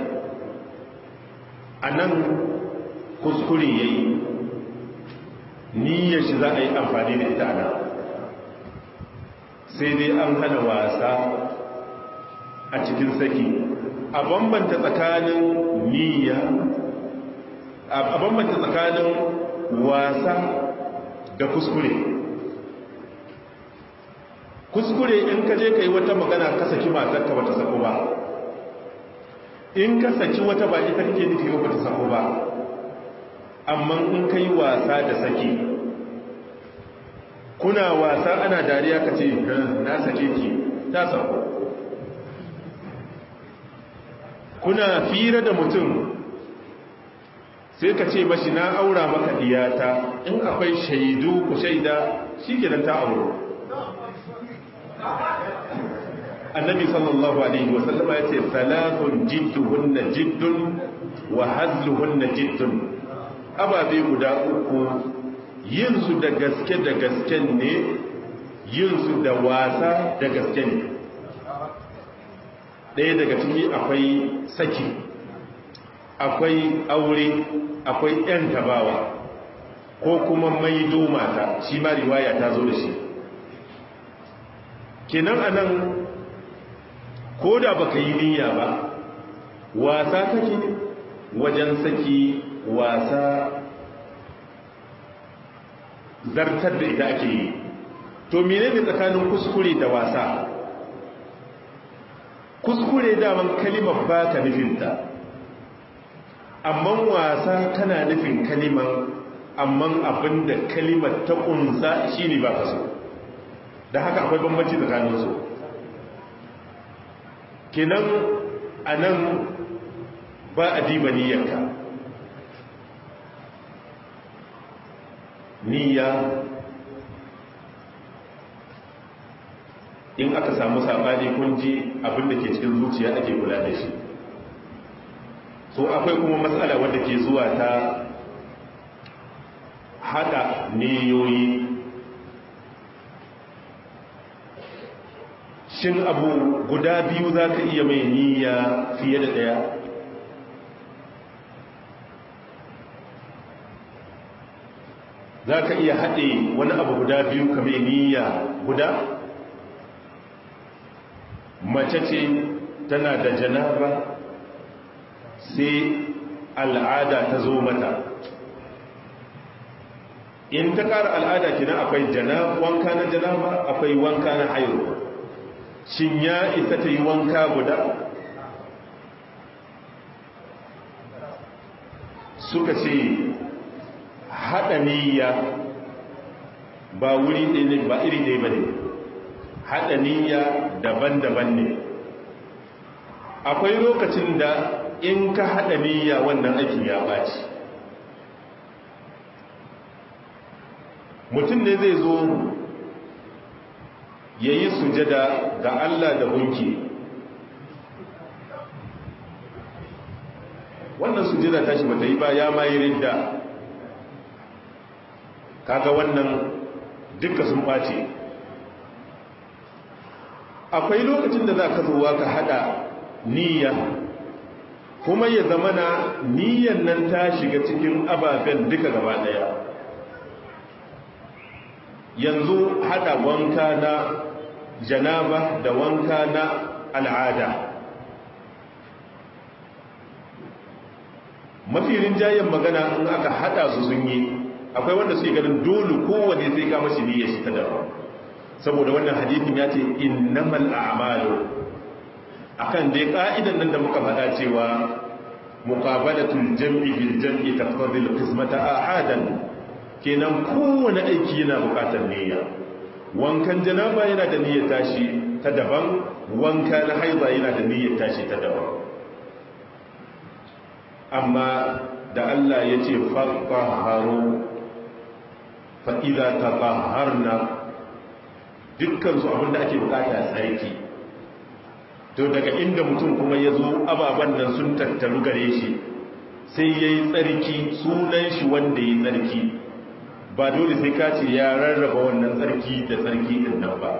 a nan kuskure ya yi niyyar shi za a yi amfani da ita ana sai dai an hana wasa a cikin saki a bambanta tsakanin niyya a bambanta tsakanin wasa da kuskure kuskure in ka je ka yi wata magana ka saki matarka ba ta sako ba in ka saki wata ba ita kake nufi ba ta sako ba amma in ka yi wasa da saki kuna wasa ana dariya ka ce na sake ki ta sako kuna fira da mutum sai ka ce mashi na aura maka diyata in akwai shaidu ku shaida shi kenan ta auro annabi sallallahu alaihi wasallama ya ce salatun jidduhunna jiddun wa hazluhunna jiddun ababe guda uku yin su da gaske da gasken ne yin su da wasa da gaske ne ɗaya daga ciki akwai saki akwai aure akwai ‘yan tabawa ko kuma maido mata shi ma riwaya ta zo da shi kenan anan ko da baka yi niyya ba wasa kake wajen saki wasa zartar da ita ake yi to menene tsakanin kuskure da wasa kuskure daman kalimar ba ta nufinta amma wasa tana nufin kalimar amma abinda kalimar ta kunsa shine ba ka so da haka akwai bambanci tsakaninsu kinan a nan ba a diba niyyarka niyya in aka samu sabani kunji abinda ke cikin zuciya ake kula da shi so akwai kuma matsala wadda ke zuwa ta hada niyoyi shin abu guda biyu za ka iya mai niyya fiye da ɗaya za ka iya haɗe wani abu guda biyu ka mai niyya guda mace ce tana da janaba sai al'ada ta zo mata in ta ƙara al'ada kina akwai wanka na janaba akwai wanka na haihuwa shin ya isa ta yi wanka guda suka ce haɗa niyya ba wuri ɗaya ne ba iri ɗaya ba ne haɗa niyya daban-daban ne akwai lokacin da in ka haɗa niyya wannan aikin ya ɓaci mutum ne zai zo ya yi sujada ga Allah da gunki wannan sujada tashi bata yi ba ya mayi ridda kaga wannan duka sun ɓace akwai lokacin da za ka zuwa ka hada niyya kuma ya zamana niyyan nan ta shiga cikin ababen duka gaba daya yanzu hada wanka na janaba da wanka na al'ada mafi rinjayen magana in aka hada su sun yi akwai wanda suke ganin dole kowane sai ka mashi niyyar shi ta daban saboda wannan hadithin ya ce innamal a'malu akan dai ka'idan nan da muka faɗa cewa muqabalatul jam'i bil jam'i taqtadi al-qismata ahadan kenan kowane aiki yana buƙatar niyya wankan janaba yana da niyyar tashi ta daban wanka na haiza yana da niyyar tashi ta daban amma da Allah ya ce fatahharu fa idza tatahharna dukkan su abinda ake bukata tsarki to daga inda mutum kuma ya zo ababen nan sun tattaru gare shi sai ya yi tsarki sunan shi wanda ya yi tsarki ba dole sai ka ce ya rarraba wannan tsarki da tsarki din nan ba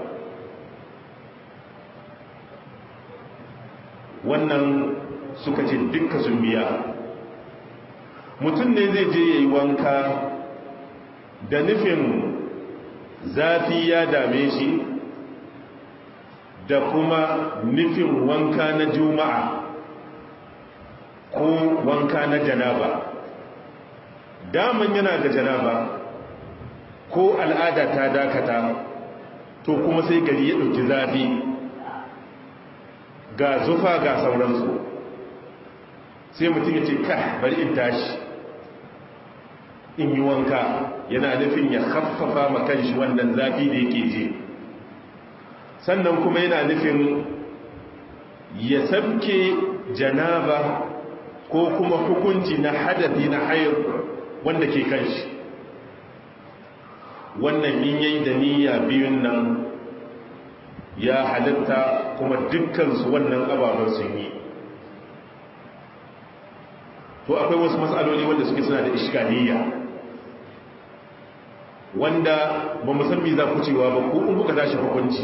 wannan suka ce dukka sun biya mutum ne zai je ya yi wanka da nufin zafi ya dame shi da kuma nufin wanka na juma'a ko wanka na janaba daman yana da janaba ko al'ada ta dakata to kuma sai gari ya ɗauki zafi ga zufa ga sauransu sai mutum ya ce ka bari in tashi in yi wanka yana nufin ya haffafa makan shi wannan zafi da yake je sannan kuma yana nufin ya sabke janaba ko kuma hukunci na hadafi na hayar wanda ke kan shi wannan in yayi da niyya biyun nan ya halitta kuma dukkansu wannan ababen sun yi to akwai wasu matsaloli wanda suke suna da ishkaliya wanda ba musamman za ku cewa ba ko in kuka tashi hukunci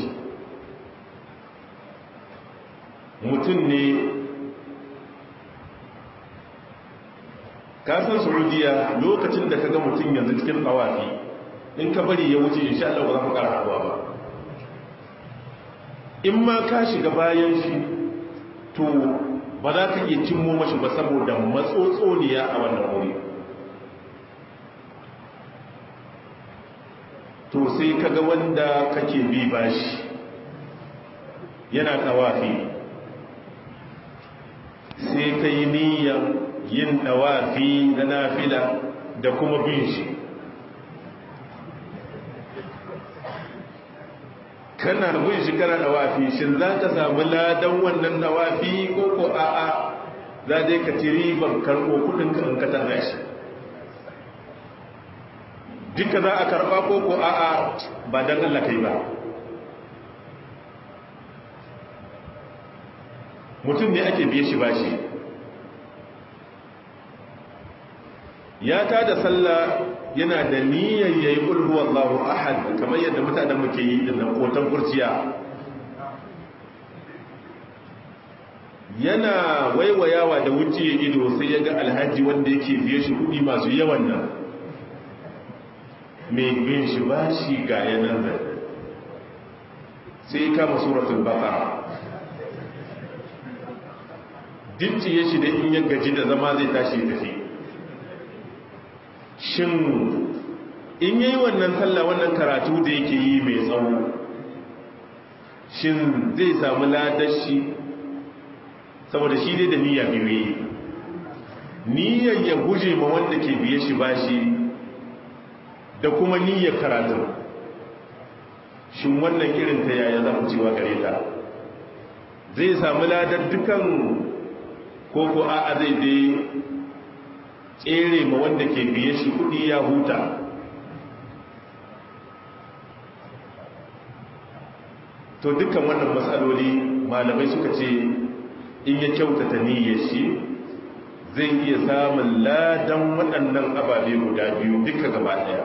mutum ne kasan saudiya lokacin da ka ga mutum yanzu cikin tsawafi in ka bari ya wuce insha Allah ba za ku ƙara haɗuwa ba in ma ka shiga bayan shi to ba za ka iya cimmo mashi ba saboda matsotsoniya a wannan wuri to sai ka ga wanda kake bi bashi yana tsawafi sai ka yi niyyar yin ɗawafi na nafila da kuma bin shi kana bin shi kana ɗawafi shin za ka samu ladan wannan ɗawafi ko ko a'a za dai ka ci riban karɓo kudin kan ka tana shi duka za a karɓa ko ko a'a ba don Allah kai ba mutum ne ake biye shi bashi ya ta da sallah yana da niyyar yayi qul huwallahu ahad kamar yadda mutanen muke yi din nan kotan kurciya yana waiwayawa da wuce ido sai ya ga alhaji wanda yake biye shi kudi masu yawan nan mai bin shi bashi ga yanan da sai kama suratul baqara ya shi da in ya gaji da zama zai tashi tafi shin in yayi wannan sallah wannan karatu da yake yi mai tsawo shin zai samu ladashi saboda shi dai da niyya biyu yi niyyar ya guje ma wanda ke biye shi bashi da kuma niyyar karatun shin wannan irin ta yaya za ku cewa gare ta zai samu ladar dukan ko ko a zai dai tsere ma wanda ke biye shi kudi ya huta to dukkan wannan matsaloli malamai suka ce in ya kyautata niyyar shi zai iya samun ladan waɗannan ababe guda biyu duka gaba ɗaya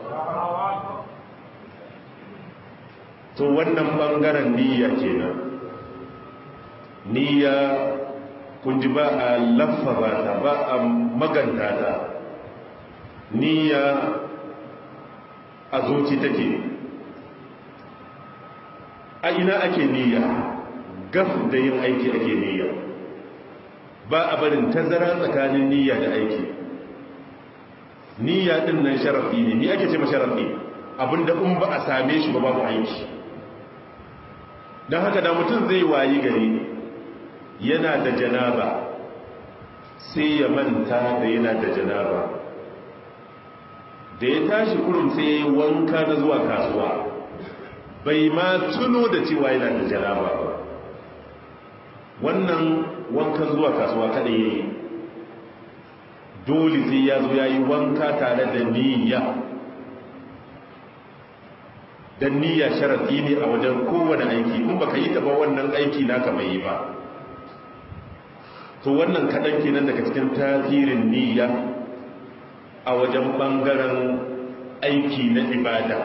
to wannan ɓangaren niyya kenan niyya kun ji ba a laffaza ta ba a maganta ta niyya a zuci take a ina ake niyya gaf da yin aiki ake niyya ba a barin tazara tsakanin niyya da aiki niyya din nan sharafi ne ni ake ce ma sharafi abinda in ba a same shi ba babu aiki don haka da mutum zai wayi gari yana da janaba sai ya manta da yana da janaba da ya tashi kurum sai ya yi wanka na zuwa kasuwa bai ma tuno da cewa yana da janaba ba wannan wankan zuwa kasuwa kada ya yi dole sai ya zo ya yi wanka tare da niyya da niyya sharaɗi ne a wajen kowane aiki in baka yi taba wannan aiki naka bai yi ba to wannan kaɗan kenan daga cikin tasirin niyya a wajen ɓangaren aiki na ibada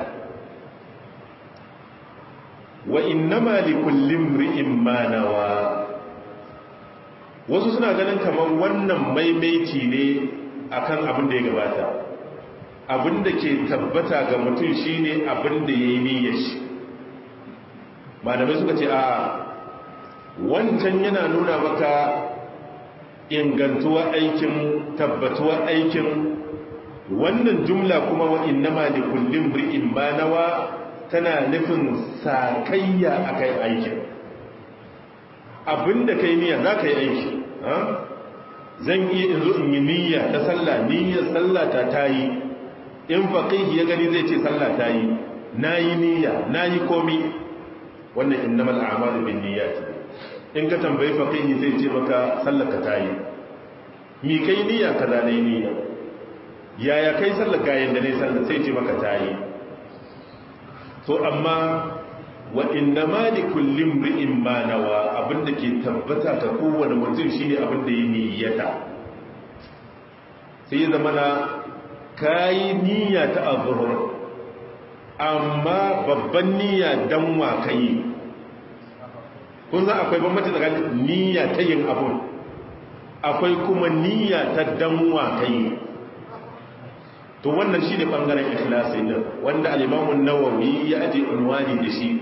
wa innama li kullum ri'in manawa wasu suna ganin kamar wannan maimaici ne akan abin da ya gabata abin da ke tabbata ga mutum shine abin da ya yi niyyar shi malamai suka ce a wancan yana nuna maka ingantuwa aikin tabbatuwa aikin wannan jumla kuma wa innama li kullin bri'in ma nawa tana nufin sakayya akai aikin abinda kai niyya za ka yi aiki zan iya in zo in yi niyya ta sallah niyyar sallah ta tayi in faqihi ya gani zai ce sallah tayi nayi niyya nayi komi wannan innamal a'malu binniyati in ka tambayi faqihi zai ce maka sallar ka tayi mi kai niyya kaza ne niyya yaya kai sallar ga yanda ne sallar sai ce maka tayi to amma wa inna ma li kulli imri'in ma nawa abinda ke tabbata ta kowane mutum shine abinda ya niyyata sai ya zama na kayi niyya ta azhur amma babban niyya dan wa kai kun san akwai bambanci tsakanin niyya ta yin abun akwai kuma niyya ta dan wa kai to wannan shine bangaren ikhlasi din wanda al-Imam an-Nawawi ya aje unwani da shi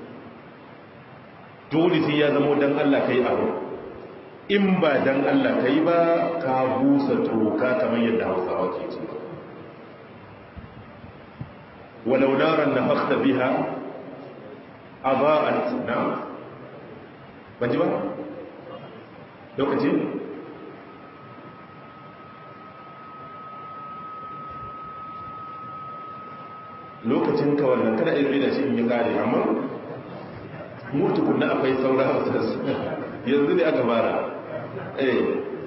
dole sai ya zama dan Allah kai abu in ba dan Allah kai ba ka busa toka kamar yadda Hausawa ke cewa walau naran nafakhta biha adaa'at na'am ban ji ba lokaci lokacin ka wannan kada ilmi da shi in yi kare amma mutu kunna akwai saura yanzu ne aka fara eh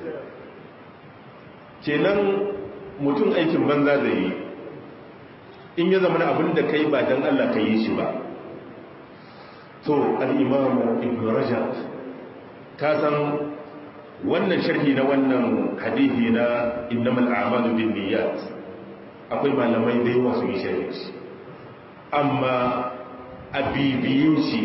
kenan mutum aikin banza da yi in ya zama abin da kai ba don Allah ka yi shi ba to al'imamu ibn rajab ka san wannan sharhi na wannan hadithi na innamal a'malu bin niyyat akwai malamai da yawa su yi sharhi shi amma a bibiyin shi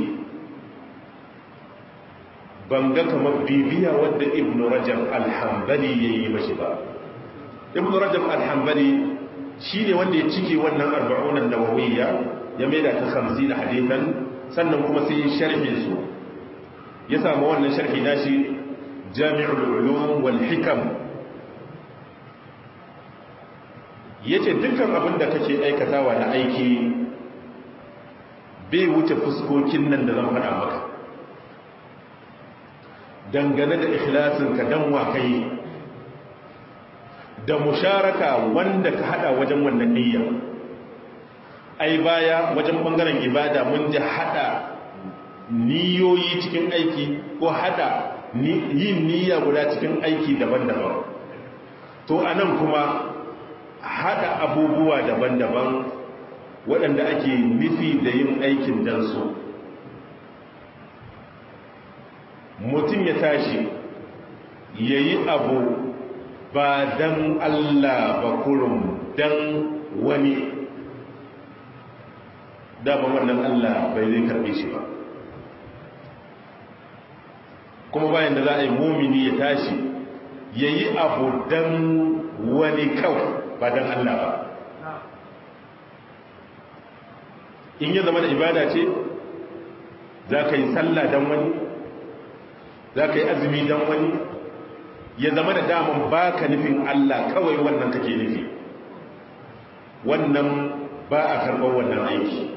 ban ga kamar bibiya wadda ibn rajab alhambali ya yi mashi ba ibn rajab alhambali shi ne wanda ya cike wannan arba'unan nawawiyya ya maida ta hamsin hadithan sannan kuma sai sharhin su ya samu wannan sharhi nashi jami'ul ulum wal hikam yace dukkan abin da kake aikatawa na aiki bai wuce fuskokin nan da zan faɗa maka dangane da ikhlasin ka dan wa kai da musharaka wanda ka hada wajen wannan niyya ai baya wajen bangaren ibada mun ji hada niyoyi cikin aiki ko hada yin niyya guda cikin aiki daban-daban to anan kuma hada abubuwa daban-daban waɗanda ake nufi da yin aikin dan su mutum ya tashi yayi abu ba dan Allah ba kurum dan wani dama wannan Allah bai zai karbe shi ba kuma bayan da za a yi mumini ya tashi ya yi abu dan wani kawai ba dan Allah ba in ya zama da ibada ce za ka yi sallah dan wani za ka yi azumi dan wani ya zama da daman ba ka nufin Allah kawai wannan kake nufi wannan ba a karɓar wannan aiki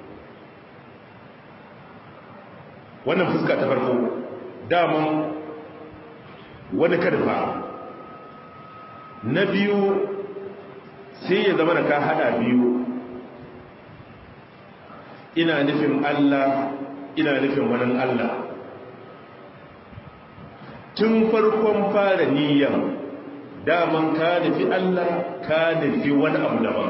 wannan fuska ta farko daman wani karfa na biyu sai ya zama da ka hada biyu ina nufin Allah ina nufin wani Allah tun farkon fara niyyar daman ka nufi Allah ka nufi wani abu daban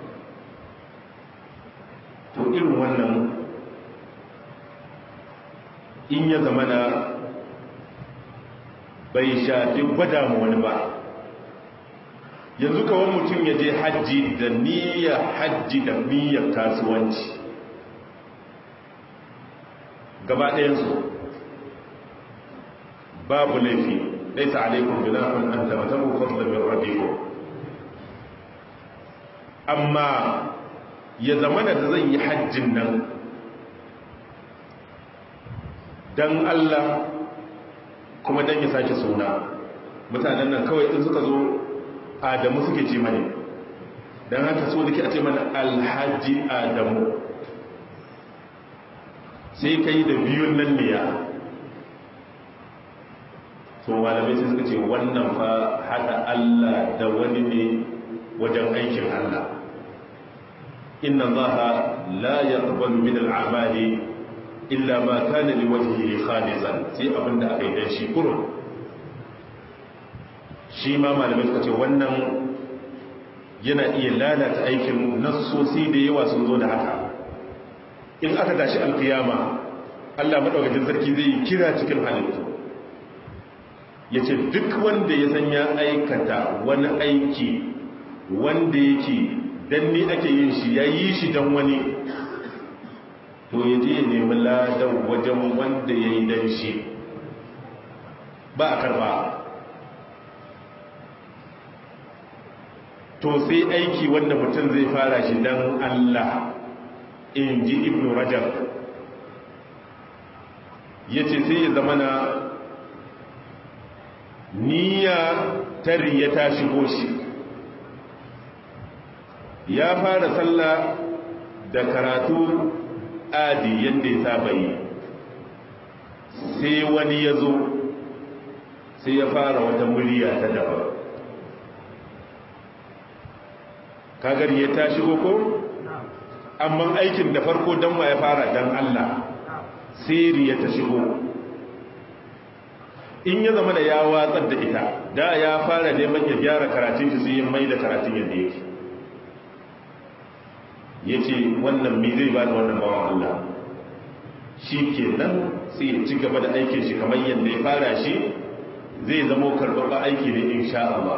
to irin wannan in ya zama na bai shafi gwada mu wani ba yanzu kawai mutum ya je hajji da niyyar hajji da niyyar kasuwanci gaba ɗayansu babu laifi laisa alaikun binafin an tabbatabu fadla min rabbikum amma ya zama da zan yi hajjin nan don Allah kuma don ya sake suna mutanen nan kawai in suka zo adamu suke ce mani don haka so da ke a ce mana alhaji adamu sai ka yi da biyun nan ne ya to malamai sai suka ce wannan fa haɗa Allah da wani ne wajen aikin Allah inna zaha la yaqbalu min al'amali illa ma kana li wajhihi khalisan sai abinda aka yi dan shi kurun shi ma malamai suka ce wannan yana iya lalata aikin nassosi da yawa sun zo da haka in aka tashi alkiyama Allah maɗaukacin sarki zai yi kira cikin halittu ya ce duk wanda ya san ya aikata wani aiki wanda yake don ni ake yin shi ya yi shi don wani to ya je ya nemi ladan wajen wanda ya yi don shi ba a karba to sai aiki wanda mutum zai fara shi don Allah in ji ibn rajab ya ce sai ya zama na niyya tariya ta shigo shi ya fara sallah da karatu adi yadda ya saba yi sai wani ya zo sai ya fara wata murya ta daban kagar ya ta shigo ko amma aikin da farko don wa ya fara don Allah siri ya ta shigo in ya zama da ya watsar da ita da ya fara neman ya gyara karatun shi sai ya mai da karatun yadda yake ya ce wannan mi zai ba da wannan bawan Allah shi ke nan sai ya ci gaba da aikin shi kamar yadda ya fara shi zai zama karɓaɓɓa aiki ne insha Allah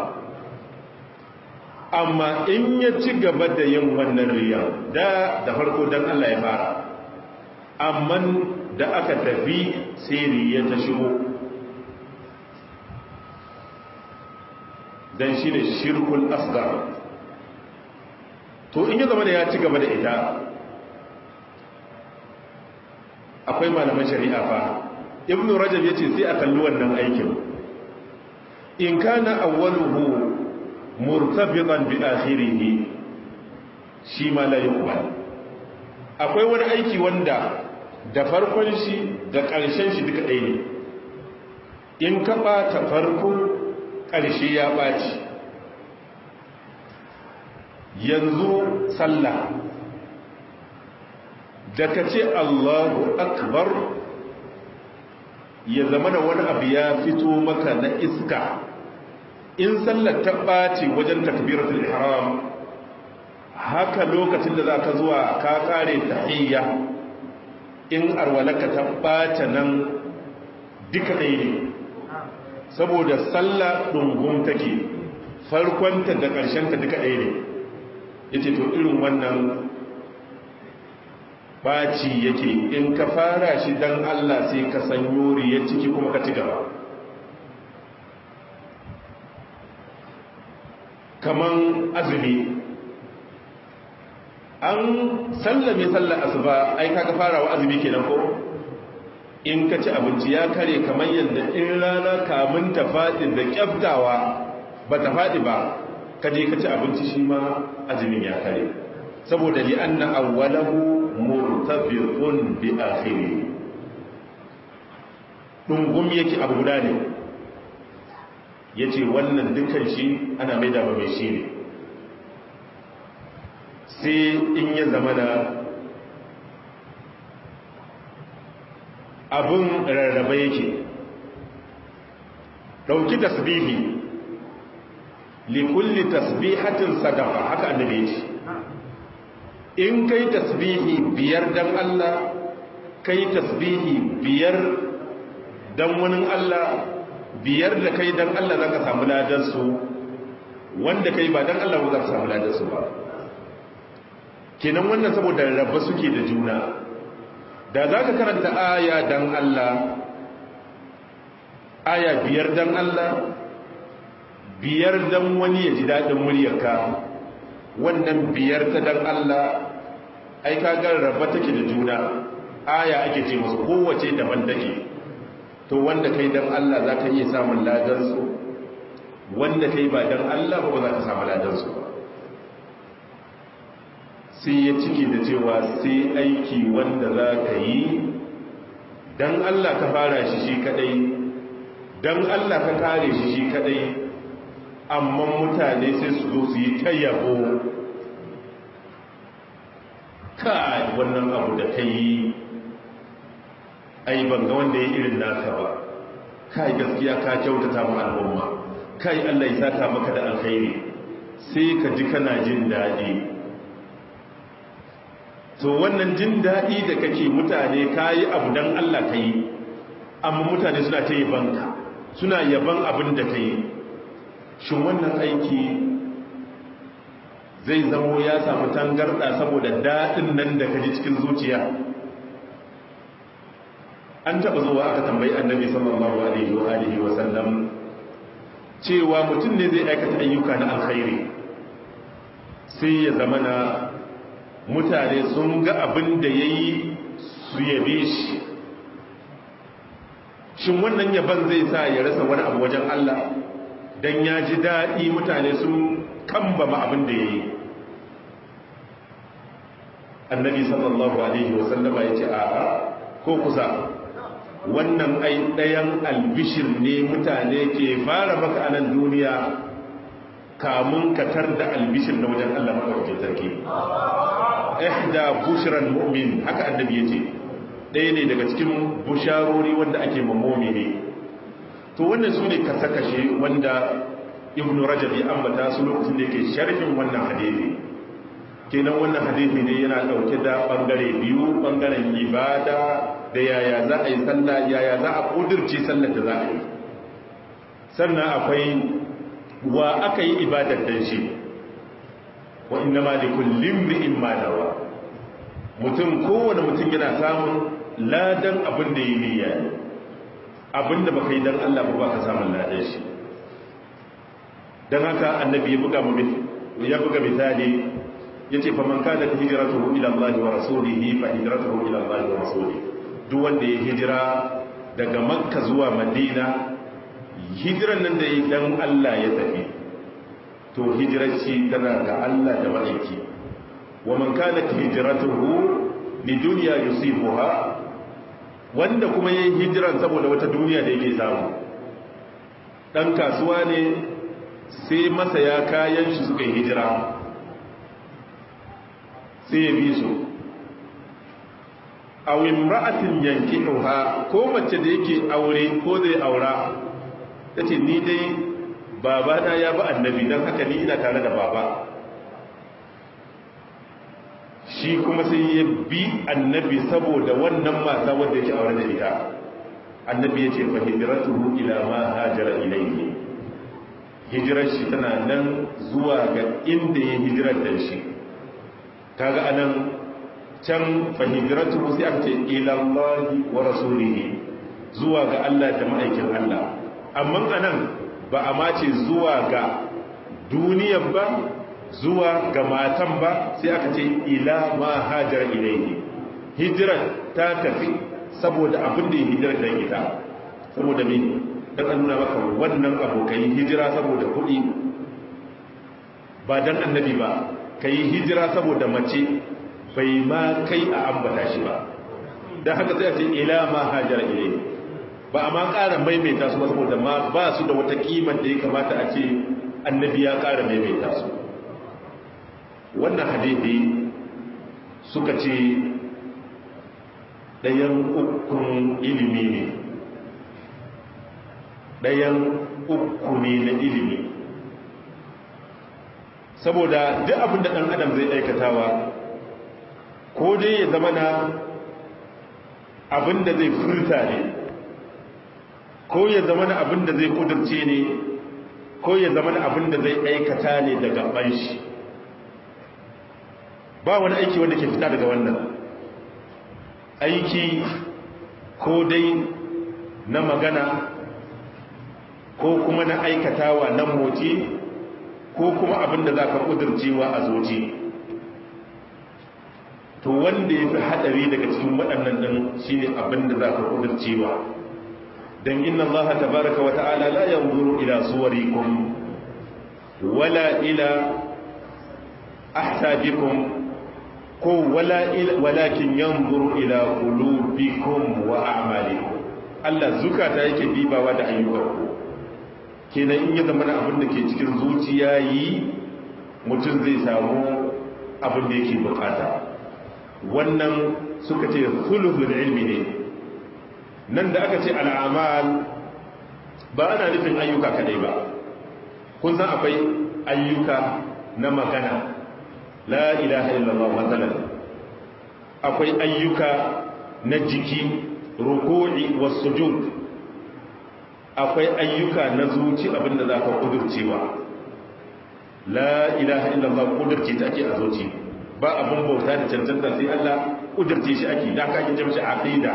amma in ya ci gaba da yin wannan riyan da da farko don Allah ya fara amma da aka tafi sai riya ta shigo don shi ne shirkul asgar to in ya zama da ya ci gaba da ita akwai malaman shari'a fa ibn rajab ya ce sai a kalli wannan aikin in kana awwaluhu murtabitan bi akhirih shi ma la yuqbal akwai wani aiki wanda da farkon shi da ƙarshen shi duka ɗaya ne in ka ɓata farko ƙarshe ya ɓaci yanzu sallah da ka ce allahu akbar ya zama da wani abu ya fito maka na iska in sallar ta ɓaci wajen takbiratul ihram haka lokacin da za ka zuwa ka kare tahiyya in arwalaka ta ɓace nan duka ɗaya ne saboda sallah ɗungun take farkonta da ƙarshenta duka ɗaya ne ya ce to irin wannan ɓaci yake in ka fara shi don allah sai ka san yori ya ciki kuma ka ci gaba kaman azumi an sallame sallar asuba ai kaga farawa azumi kenan ko in ka ci abinci ya kare kamar yadda in rana kamun ta faɗi da kyaftawa ba ta faɗi ba ka je ka ci abinci shi ma azumin ya kare saboda li anna awwalahu murtabiqun bi akhiri dungum yake abu guda ne yace wannan dukan shi ana maida ba mai shi ne sai in ya zama da abin rarraba yake ɗauki tasbihi likulli tasbihatin sadaqa haka annabi ce in kai tasbihi biyar dan Allah kai tasbihi biyar dan wani Allah biyar da kai dan Allah zaka samu ladan su wanda kai ba dan Allah ba zaka samu ladan su ba kenan wannan saboda rabba suke da juna da za ka karanta aya dan Allah aya biyar dan Allah biyar dan wani ya ji daɗin muryarka wannan biyar ta dan Allah ai ka ga rabba take da juna aya ake ce musu kowace daban take to wanda kai dan Allah za ka iya samun ladansu wanda kai ba dan Allah ba za ka samu ladansu ba sai ya ciki da cewa sai aiki wanda za ka yi don Allah ka fara shi shi kadai don Allah ka kare shi shi kadai amma mutane sai su zo su yi ta yabo kai wannan abu da ka yi ai ban ga wanda ya irin naka ba kai gaskiya ka kyautata mu al'umma kai Allah ya saka maka da alkhairi sai ka ji kana jin daɗi to wannan jin daɗi da kake mutane kayi abu dan Allah kai amma mutane suna ta yabanka suna yaban abin da kai shin wannan aiki zai zamo ya samu tangarda saboda daɗin nan da kaji cikin zuciya an taɓa zuwa aka tambayi annabi sallallahu alaihi wa alihi wa sallam cewa mutum ne zai aikata ayyuka na alkhairi sai ya zama na mutane sun ga abin da ya yi su yabe shi shin wannan yaban zai sa ya rasa wani abu wajen Allah don ya ji daɗi mutane sun kambama abin da ya yi annabi sallallahu alaihi wasallama ya ce a'a ko kusa wannan ai ɗayan albishir ne mutane ke fara maka a nan duniya kamun katar da albishir na wajen Allah maɗaukakin sarki ihda bushran mu'min haka annabi ya ce ɗaya ne daga cikin busharori wanda ake mammomi ne to wannan su ne kashe wanda ibn rajab ya ambata su lokacin da yake sharhin wannan hadisi kenan wannan hadisi ne yana ɗauke da ɓangare biyu ɓangaren ibada da yaya za a yi sallah yaya za a ƙudurce sallar da za a yi sannan akwai wa aka yi ibadar dan shi wa inna ma da kullum ri'in madawa mutum kowane mutum yana samun ladan abin da yi niyya ne abin da baka yi dan Allah ba ka samun ladan shi dan haka annabi ya buga ya buga misali yace fa man kana hijratuhu ila Allah wa rasulihi fa hijratuhu ila Allah wa rasulihi duk wanda ya hijira daga makka zuwa madina hijiran nan da yi dan Allah ya tafi to hijirar shi tana ga Allah da ma'aiki wa man kana hijratuhu li dunya yusibuha wanda kuma yayin hijiran saboda wata duniya da yake samu dan kasuwa ne sai masa ya kayan shi suka yi hijira sai ya bi su aw imra'atin yankihuha ko mace da yake aure ko zai aura tace ni dai baba na ya ba annabi dan haka ni ina tare da baba shi kuma sai ya bi annabi saboda wannan mata wanda yake aure da ita annabi yace fa hijratuhu ila ma hajara ilayhi hijrar shi tana nan zuwa ga inda ya hijirar da shi kaga anan can fahimtaratu sai aka ce ilallahi wa rasulihi zuwa ga Allah da ma'aikin Allah amma anan ba a mace zuwa ga duniyan ba zuwa ga matan ba sai aka ce ila ma hajar ilaihi hijirar ta tafi saboda abin da ya hijirar da ita saboda me dan an nuna maka wannan abokai hijira saboda kuɗi ba dan annabi ba kai hijira saboda mace bai ma kai a ambata shi ba don haka sai a ce ila ma hajar ilai ba a ma ƙara maimaita su ba saboda ma ba su da wata kimar da ya kamata a ce annabi ya ƙara maimaita su wannan hadithi suka ce ɗayan ukun ilimi ne ɗayan uku ne na ilimi saboda duk abin da ɗan adam zai aikatawa ko dai ya zama na abin da zai furta ne ko ya zama na abin da zai kudurce ne ko ya zama na abin da zai aikata ne daga ban shi ba wani aiki wanda ke fita daga wannan aiki ko dai na magana ko kuma na aikatawa na motsi ko kuma abin da za ka kudurcewa a zoci to wanda ya fi haɗari daga cikin waɗannan ɗin shi ne abin da za ka kudurcewa don inna allaha tabaraka wa ta'ala la yanzuru ila suwarikum wala ila ahsabikum ko wala walakin yanzuru ila qulubikum wa a'malikum Allah zukata yake dibawa da ayyukanku kenan in ya zama da abin da ke cikin zuciya yi mutum zai samu abin da yake bukata wannan suka ce sulhul ilmi ne nan da aka ce al'amal ba ana nufin ayyuka kadai ba kun san akwai ayyuka na magana la ilaha illallah matsalar akwai ayyuka na jiki ruku'i was sujud akwai ayyuka na zuci abinda za ka kudurcewa la ilaha illallah kudurce ta ake a zuci ba abin bauta da cancanta sai Allah kudurce shi ake da ka ake jama'a aqida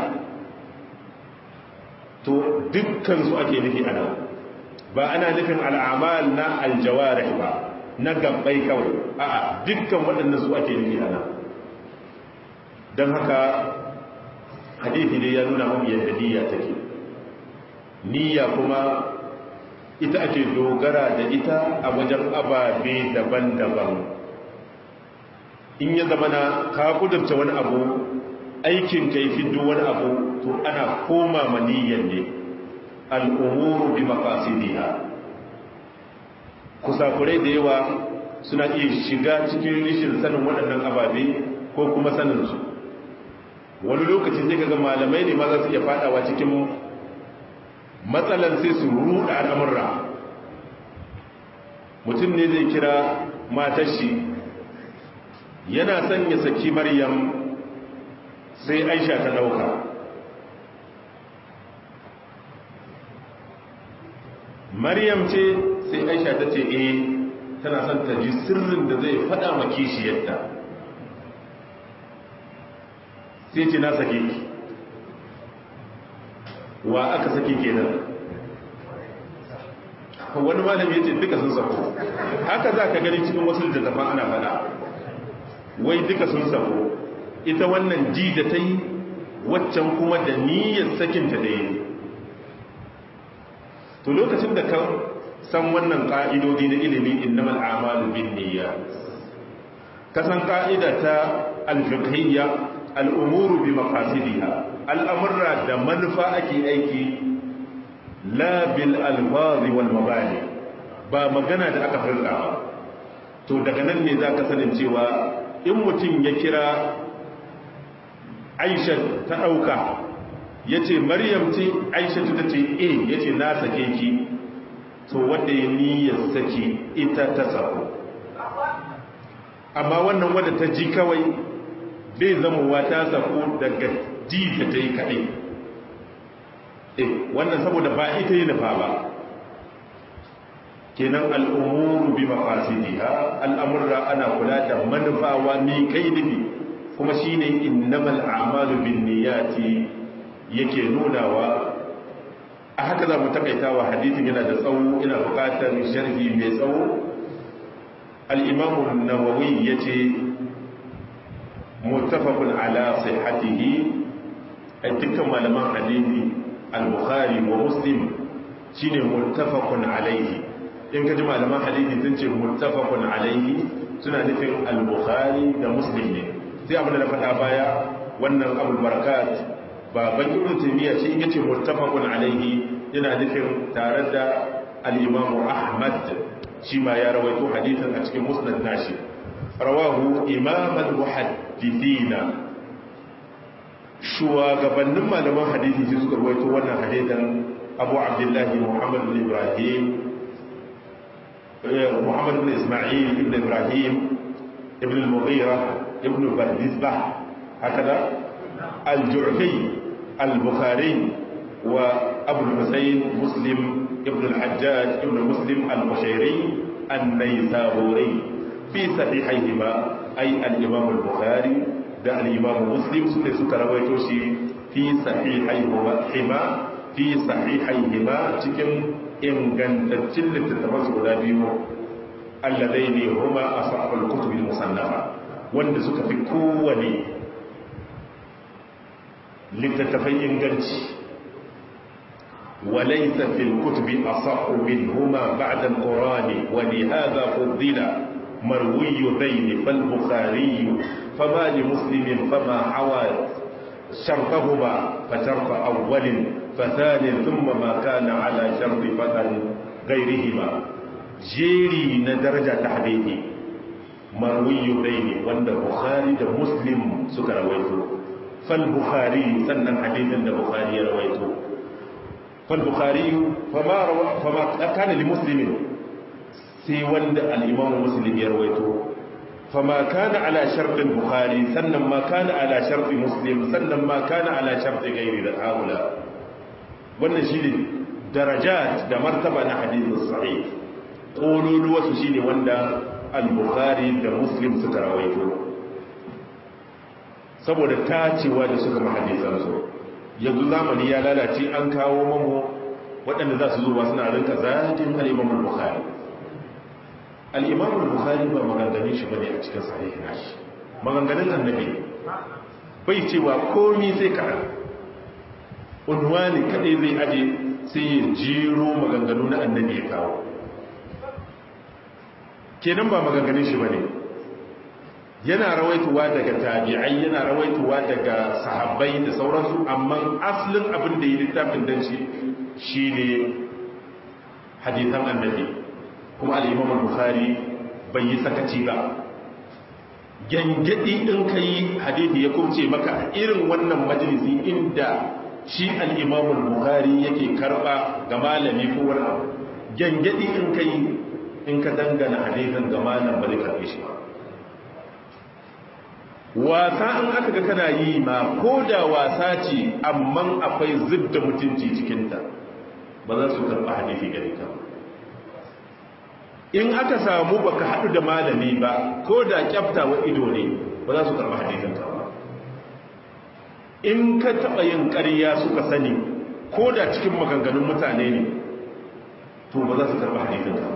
to dukkan su ake nufi a nan ba ana nufin al'amal na aljawarih ba na gabbai kawai a'a dukkan waɗannan su ake nufi a nan don haka hadithi ne ya nuna mun yadda niyya take niyya kuma ita ake dogara da ita a wajen ababe daban-daban in ya zama na ka kudurta wani abu aikin kai fiddo wani abu to ana koma maniyyar ne al'umuru bi maqasidiha kusakurai da yawa suna iya shiga cikin rishin sanin waɗannan ababe ko kuma sanin su wani lokacin sai kaga malamai ne ma za su iya fadawa cikin matsalan sai su ruɗa al'amurra mutum ne zai kira matashi yana son ya saki maryam sai aisha ta ɗauka maryam ce sai aisha ta ce eh tana son ta ji sirrin da zai faɗa ma kishiyarta sai ce na sake ki wa aka sake kenan wani malami ya ce duka sun sako haka za ka gani cikin wasu littattafan ana faɗa wai duka sun sako ita wannan ji da ta yi waccan kuma da niyyar sakinta da yi to lokacin da ka san wannan ƙa'idodi na ilimi innamal amalu bin niyya ka san ƙa'ida ta alfiqhiyya al'umuru bi maqasidiha al'amurra da manufa ake aiki la bil alfazi wal mabani ba magana da aka furta ba to daga nan ne za ka sanin cewa in mutum ya kira aisha ta ɗauka ya ce maryam ce aisha ta ce e ya ce na sake ki to wadda ya niyyar sake ita ta sako amma wannan wadda ta ji kawai bai zamowa ta sako daga ji da ta yi kaɗai e wannan saboda ba ita yi nufa ba kenan al'umuru bi mafasidiha al'amurra ana kula da manufawa mi kai nufi kuma shine innamal a'malu bin niyyati yake nunawa a haka za mu takaitawa hadithin yana da tsawo ina bukatar sharhi mai tsawo al-imam an-nawawi yace muttafaqun ala sihhatihi ai dukkan malaman hadithi al-bukhari wa muslim shine muttafaqun alaihi in ka ji malaman hadithi sun ce muttafaqun alaihi suna nufin al-bukhari da muslim ne sai abin da na faɗa baya wannan abul barakat baban ibn taymiya shi yace muttafaqun alaihi yana nufin tare da al-imam ahmad shi ma ya rawaito hadithin a cikin musnad nashi rawahu imam al-muhaddithina shugabannin malaman hadisi shi suka rawaito wannan hadithin abu abdullahi muhammad bin ibrahim muhammad bin isma'il ibn ibrahim ibn al-mughira ibn bardizbah هكذا الجعفي البخاري وأبو الحسين مسلم ابن الحجاج ابن مسلم البشيري النيسابوري في صحيحيهما أي الإمام البخاري ده الإمام مسلم سنة سكر ويتوشي في صحيحيهما في صحيحيهما تكن إن كانت تلت التفسر اللذين هما أصحاب الكتب المصنفة wanda suka fi kowane littattafai inganci walaisa fil kutubi asahhu minhuma ba'da al-qur'ani wa li hadha fuddila marwi bayn fal bukhari fama li muslimin fama hawa shartahuma fa shartu awwalin fa thani thumma ma kana ala sharti fatan ghayrihima jeri na daraja ta hadisi marwiyu ne wanda bukhari da muslim suka rawaito fal bukhari sannan hadithin da bukhari ya rawaito fal bukhari fama rawa fama kana li muslimin sai wanda al-imam muslim ya rawaito fama kana ala shartin bukhari sannan ma kana ala sharti muslim sannan ma kana ala sharti gairi da haula wannan shi ne darajat da martaba na hadithin sahih ƙololuwarsu shi ne wanda al-bukhari da muslim suka rawaito saboda tacewa da suka mahadisansu yanzu zamani ya lalace an kawo mamu waɗanda za su zuwa suna rinka zajin al'imamul bukhari al'imamul bukhari ba maganganin shi bane a cikin sahihi nashi maganganin annabi bai cewa komi sai ka unwani kaɗai zai aje sai ya jiro maganganu na annabi ya kawo kenan ba maganganin shi bane yana rawaituwa daga tabi'ai yana rawaituwa daga sahabbai da sauransu amma asalin abin da yi littafin dan shi shine hadithan annabi kuma al-imam al-bukhari bai yi sakaci ba gangadi in kai hadithi ya kumce maka irin wannan majalisi inda shi al-imam al-bukhari yake karba ga malami ko wani abu gangadi in kai in ka dangana hadithin ga malam ba zai karbe shi ba wasa in aka ga kana yi ma ko da wasa ce amma akwai zidda mutunci cikinta ba za su karɓa hadithi gare ka in aka samu baka haɗu da malami ba ko da kyafta wa ido ne ba za su karɓa hadithin ka ba in ka taɓa yin ƙarya suka sani ko da cikin maganganun mutane ne to ba za su karɓa hadithin ka ba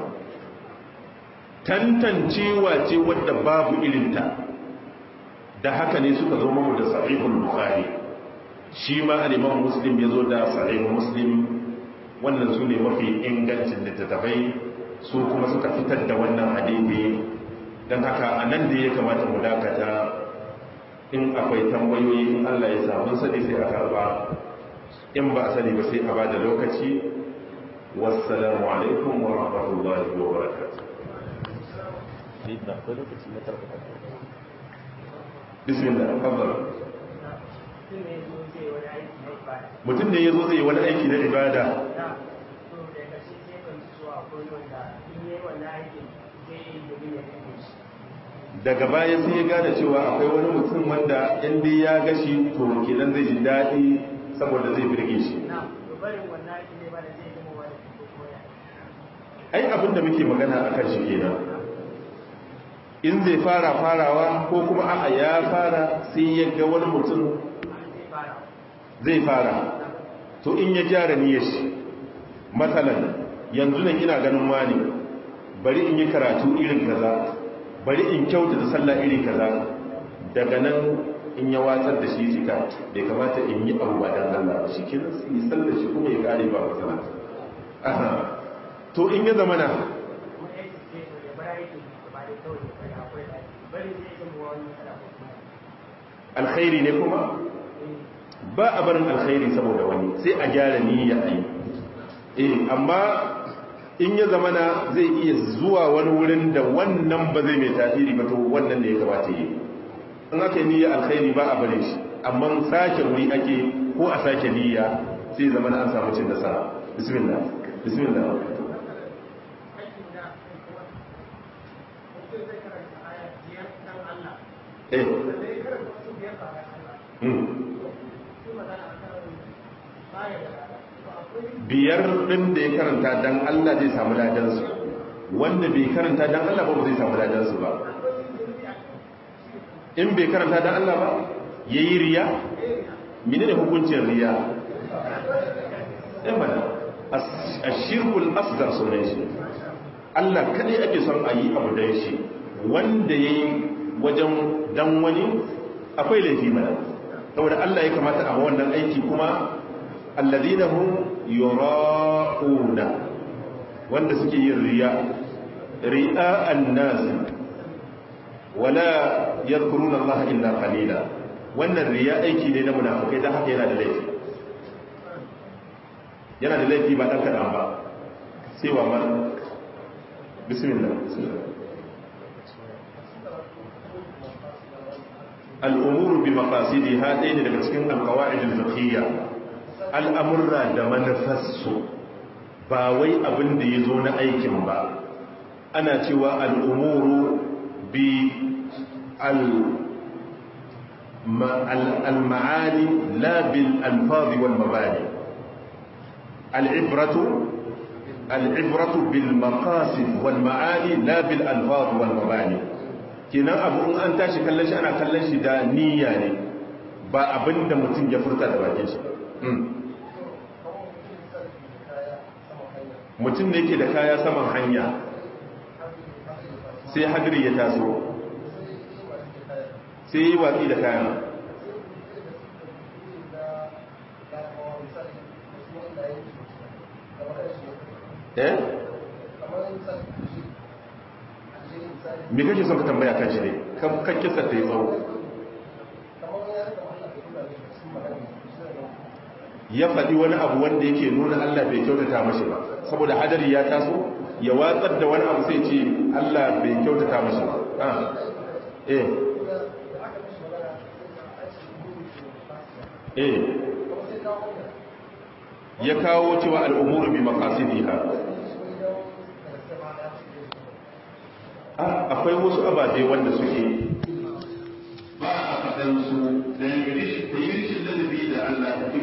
tantancewa ce wadda babu irinta da haka ne suka zo mamu da sahihul bukhari shi ma al-imam muslim yazo da sahihul muslim wannan su ne mafi ingancin littattafai su kuma suka fitar da wannan hadisi don haka a nan da ya kamata mu dakata in akwai tambayoyi in Allah ya samu sani sai a karba in ba a sani ba sai a ba da lokaci wassalamu alaikum wa rahmatullahi wa barakatuh bismillah fadal mutum ne ya zo zai wani aiki na ibada daga baya sai ya gane cewa akwai wani mutum wanda inda ya gashi to kenan zai ji daɗi saboda zai birge shi ai abinda muke magana a kan shi kenan in zai fara farawa ko kuma a'a ya fara sai ya ga wani mutum zai fara to in ya gyara niyyar shi matsalan yanzu nan ina ganin wani bari in yi karatu irin kaza bari in kyauta da sallah irin kaza daga nan in ya watsar da shi jika bai kamata in yi abu ba dan Allah shi kenan sai yi sallar shi kuma ya kare ba matsala aha to in ya zama na alkhairi ne kuma ba a barin alkhairi saboda wani sai a gyara niyya a yi eh amma in ya zamana zai iya zuwa wani wurin da wannan ba zai mai tasiri ba to wannan ne ya kamata yi in aka yi niyya alkhairi ba a barin shi amma sake wuri ake ko a sake niyya sai zamana an samu cin nasara bismillah bismillah eh biyar ɗin da ya karanta don Allah zai samu ladansu wanda bai karanta don Allah ba zai samu ladansu ba in bai karanta don Allah ba ya yi riya mini da hukuncin riya ɗin mana a shirkul asgar sunan shi Allah kaɗai ake son a yi abu don shi wanda ya yi wajen dan wani akwai laifi mana saboda Allah ya kamata a wannan aiki kuma alladhina hum yura'una wanda suke yin riya ri'a'an nas wala yadhkuruna Allah illa qalila wannan riya aiki ne na munafikai dan haka yana da laifi yana da laifi ba dan kadan ba sai wa man bismillah al'umuru bi makasidi ha ɗaya ne daga cikin alkawa'idin fiqhiyya al'amurra da manufarsu ba wai abin da ya zo na aikin ba ana cewa al'umuru bi المعاني لا بالألفاظ والمباني العبرة العبرة بالمقاصد والمعاني لا بالألفاظ والمباني kenan abu in an tashi kallon shi ana kallon shi da niyya ne ba abin da mutum ya furta da bakin shi mutum da yake da kaya saman hanya sai hadiri ya taso sai yi watsi da kayan eh me kake son ka tambaya kan shi ne kan kisa ta yi tsawo ya faɗi wani abu wanda yake nuna Allah bai kyautata mashi ba saboda hadari ya taso ya watsar da wani abu sai ce Allah bai kyautata mashi ba ah eh eh ya kawo cewa al'umuru bi maqasidiha akwai wasu ababe wanda suke ba a faɗansu da yi rishin ladabi da Allah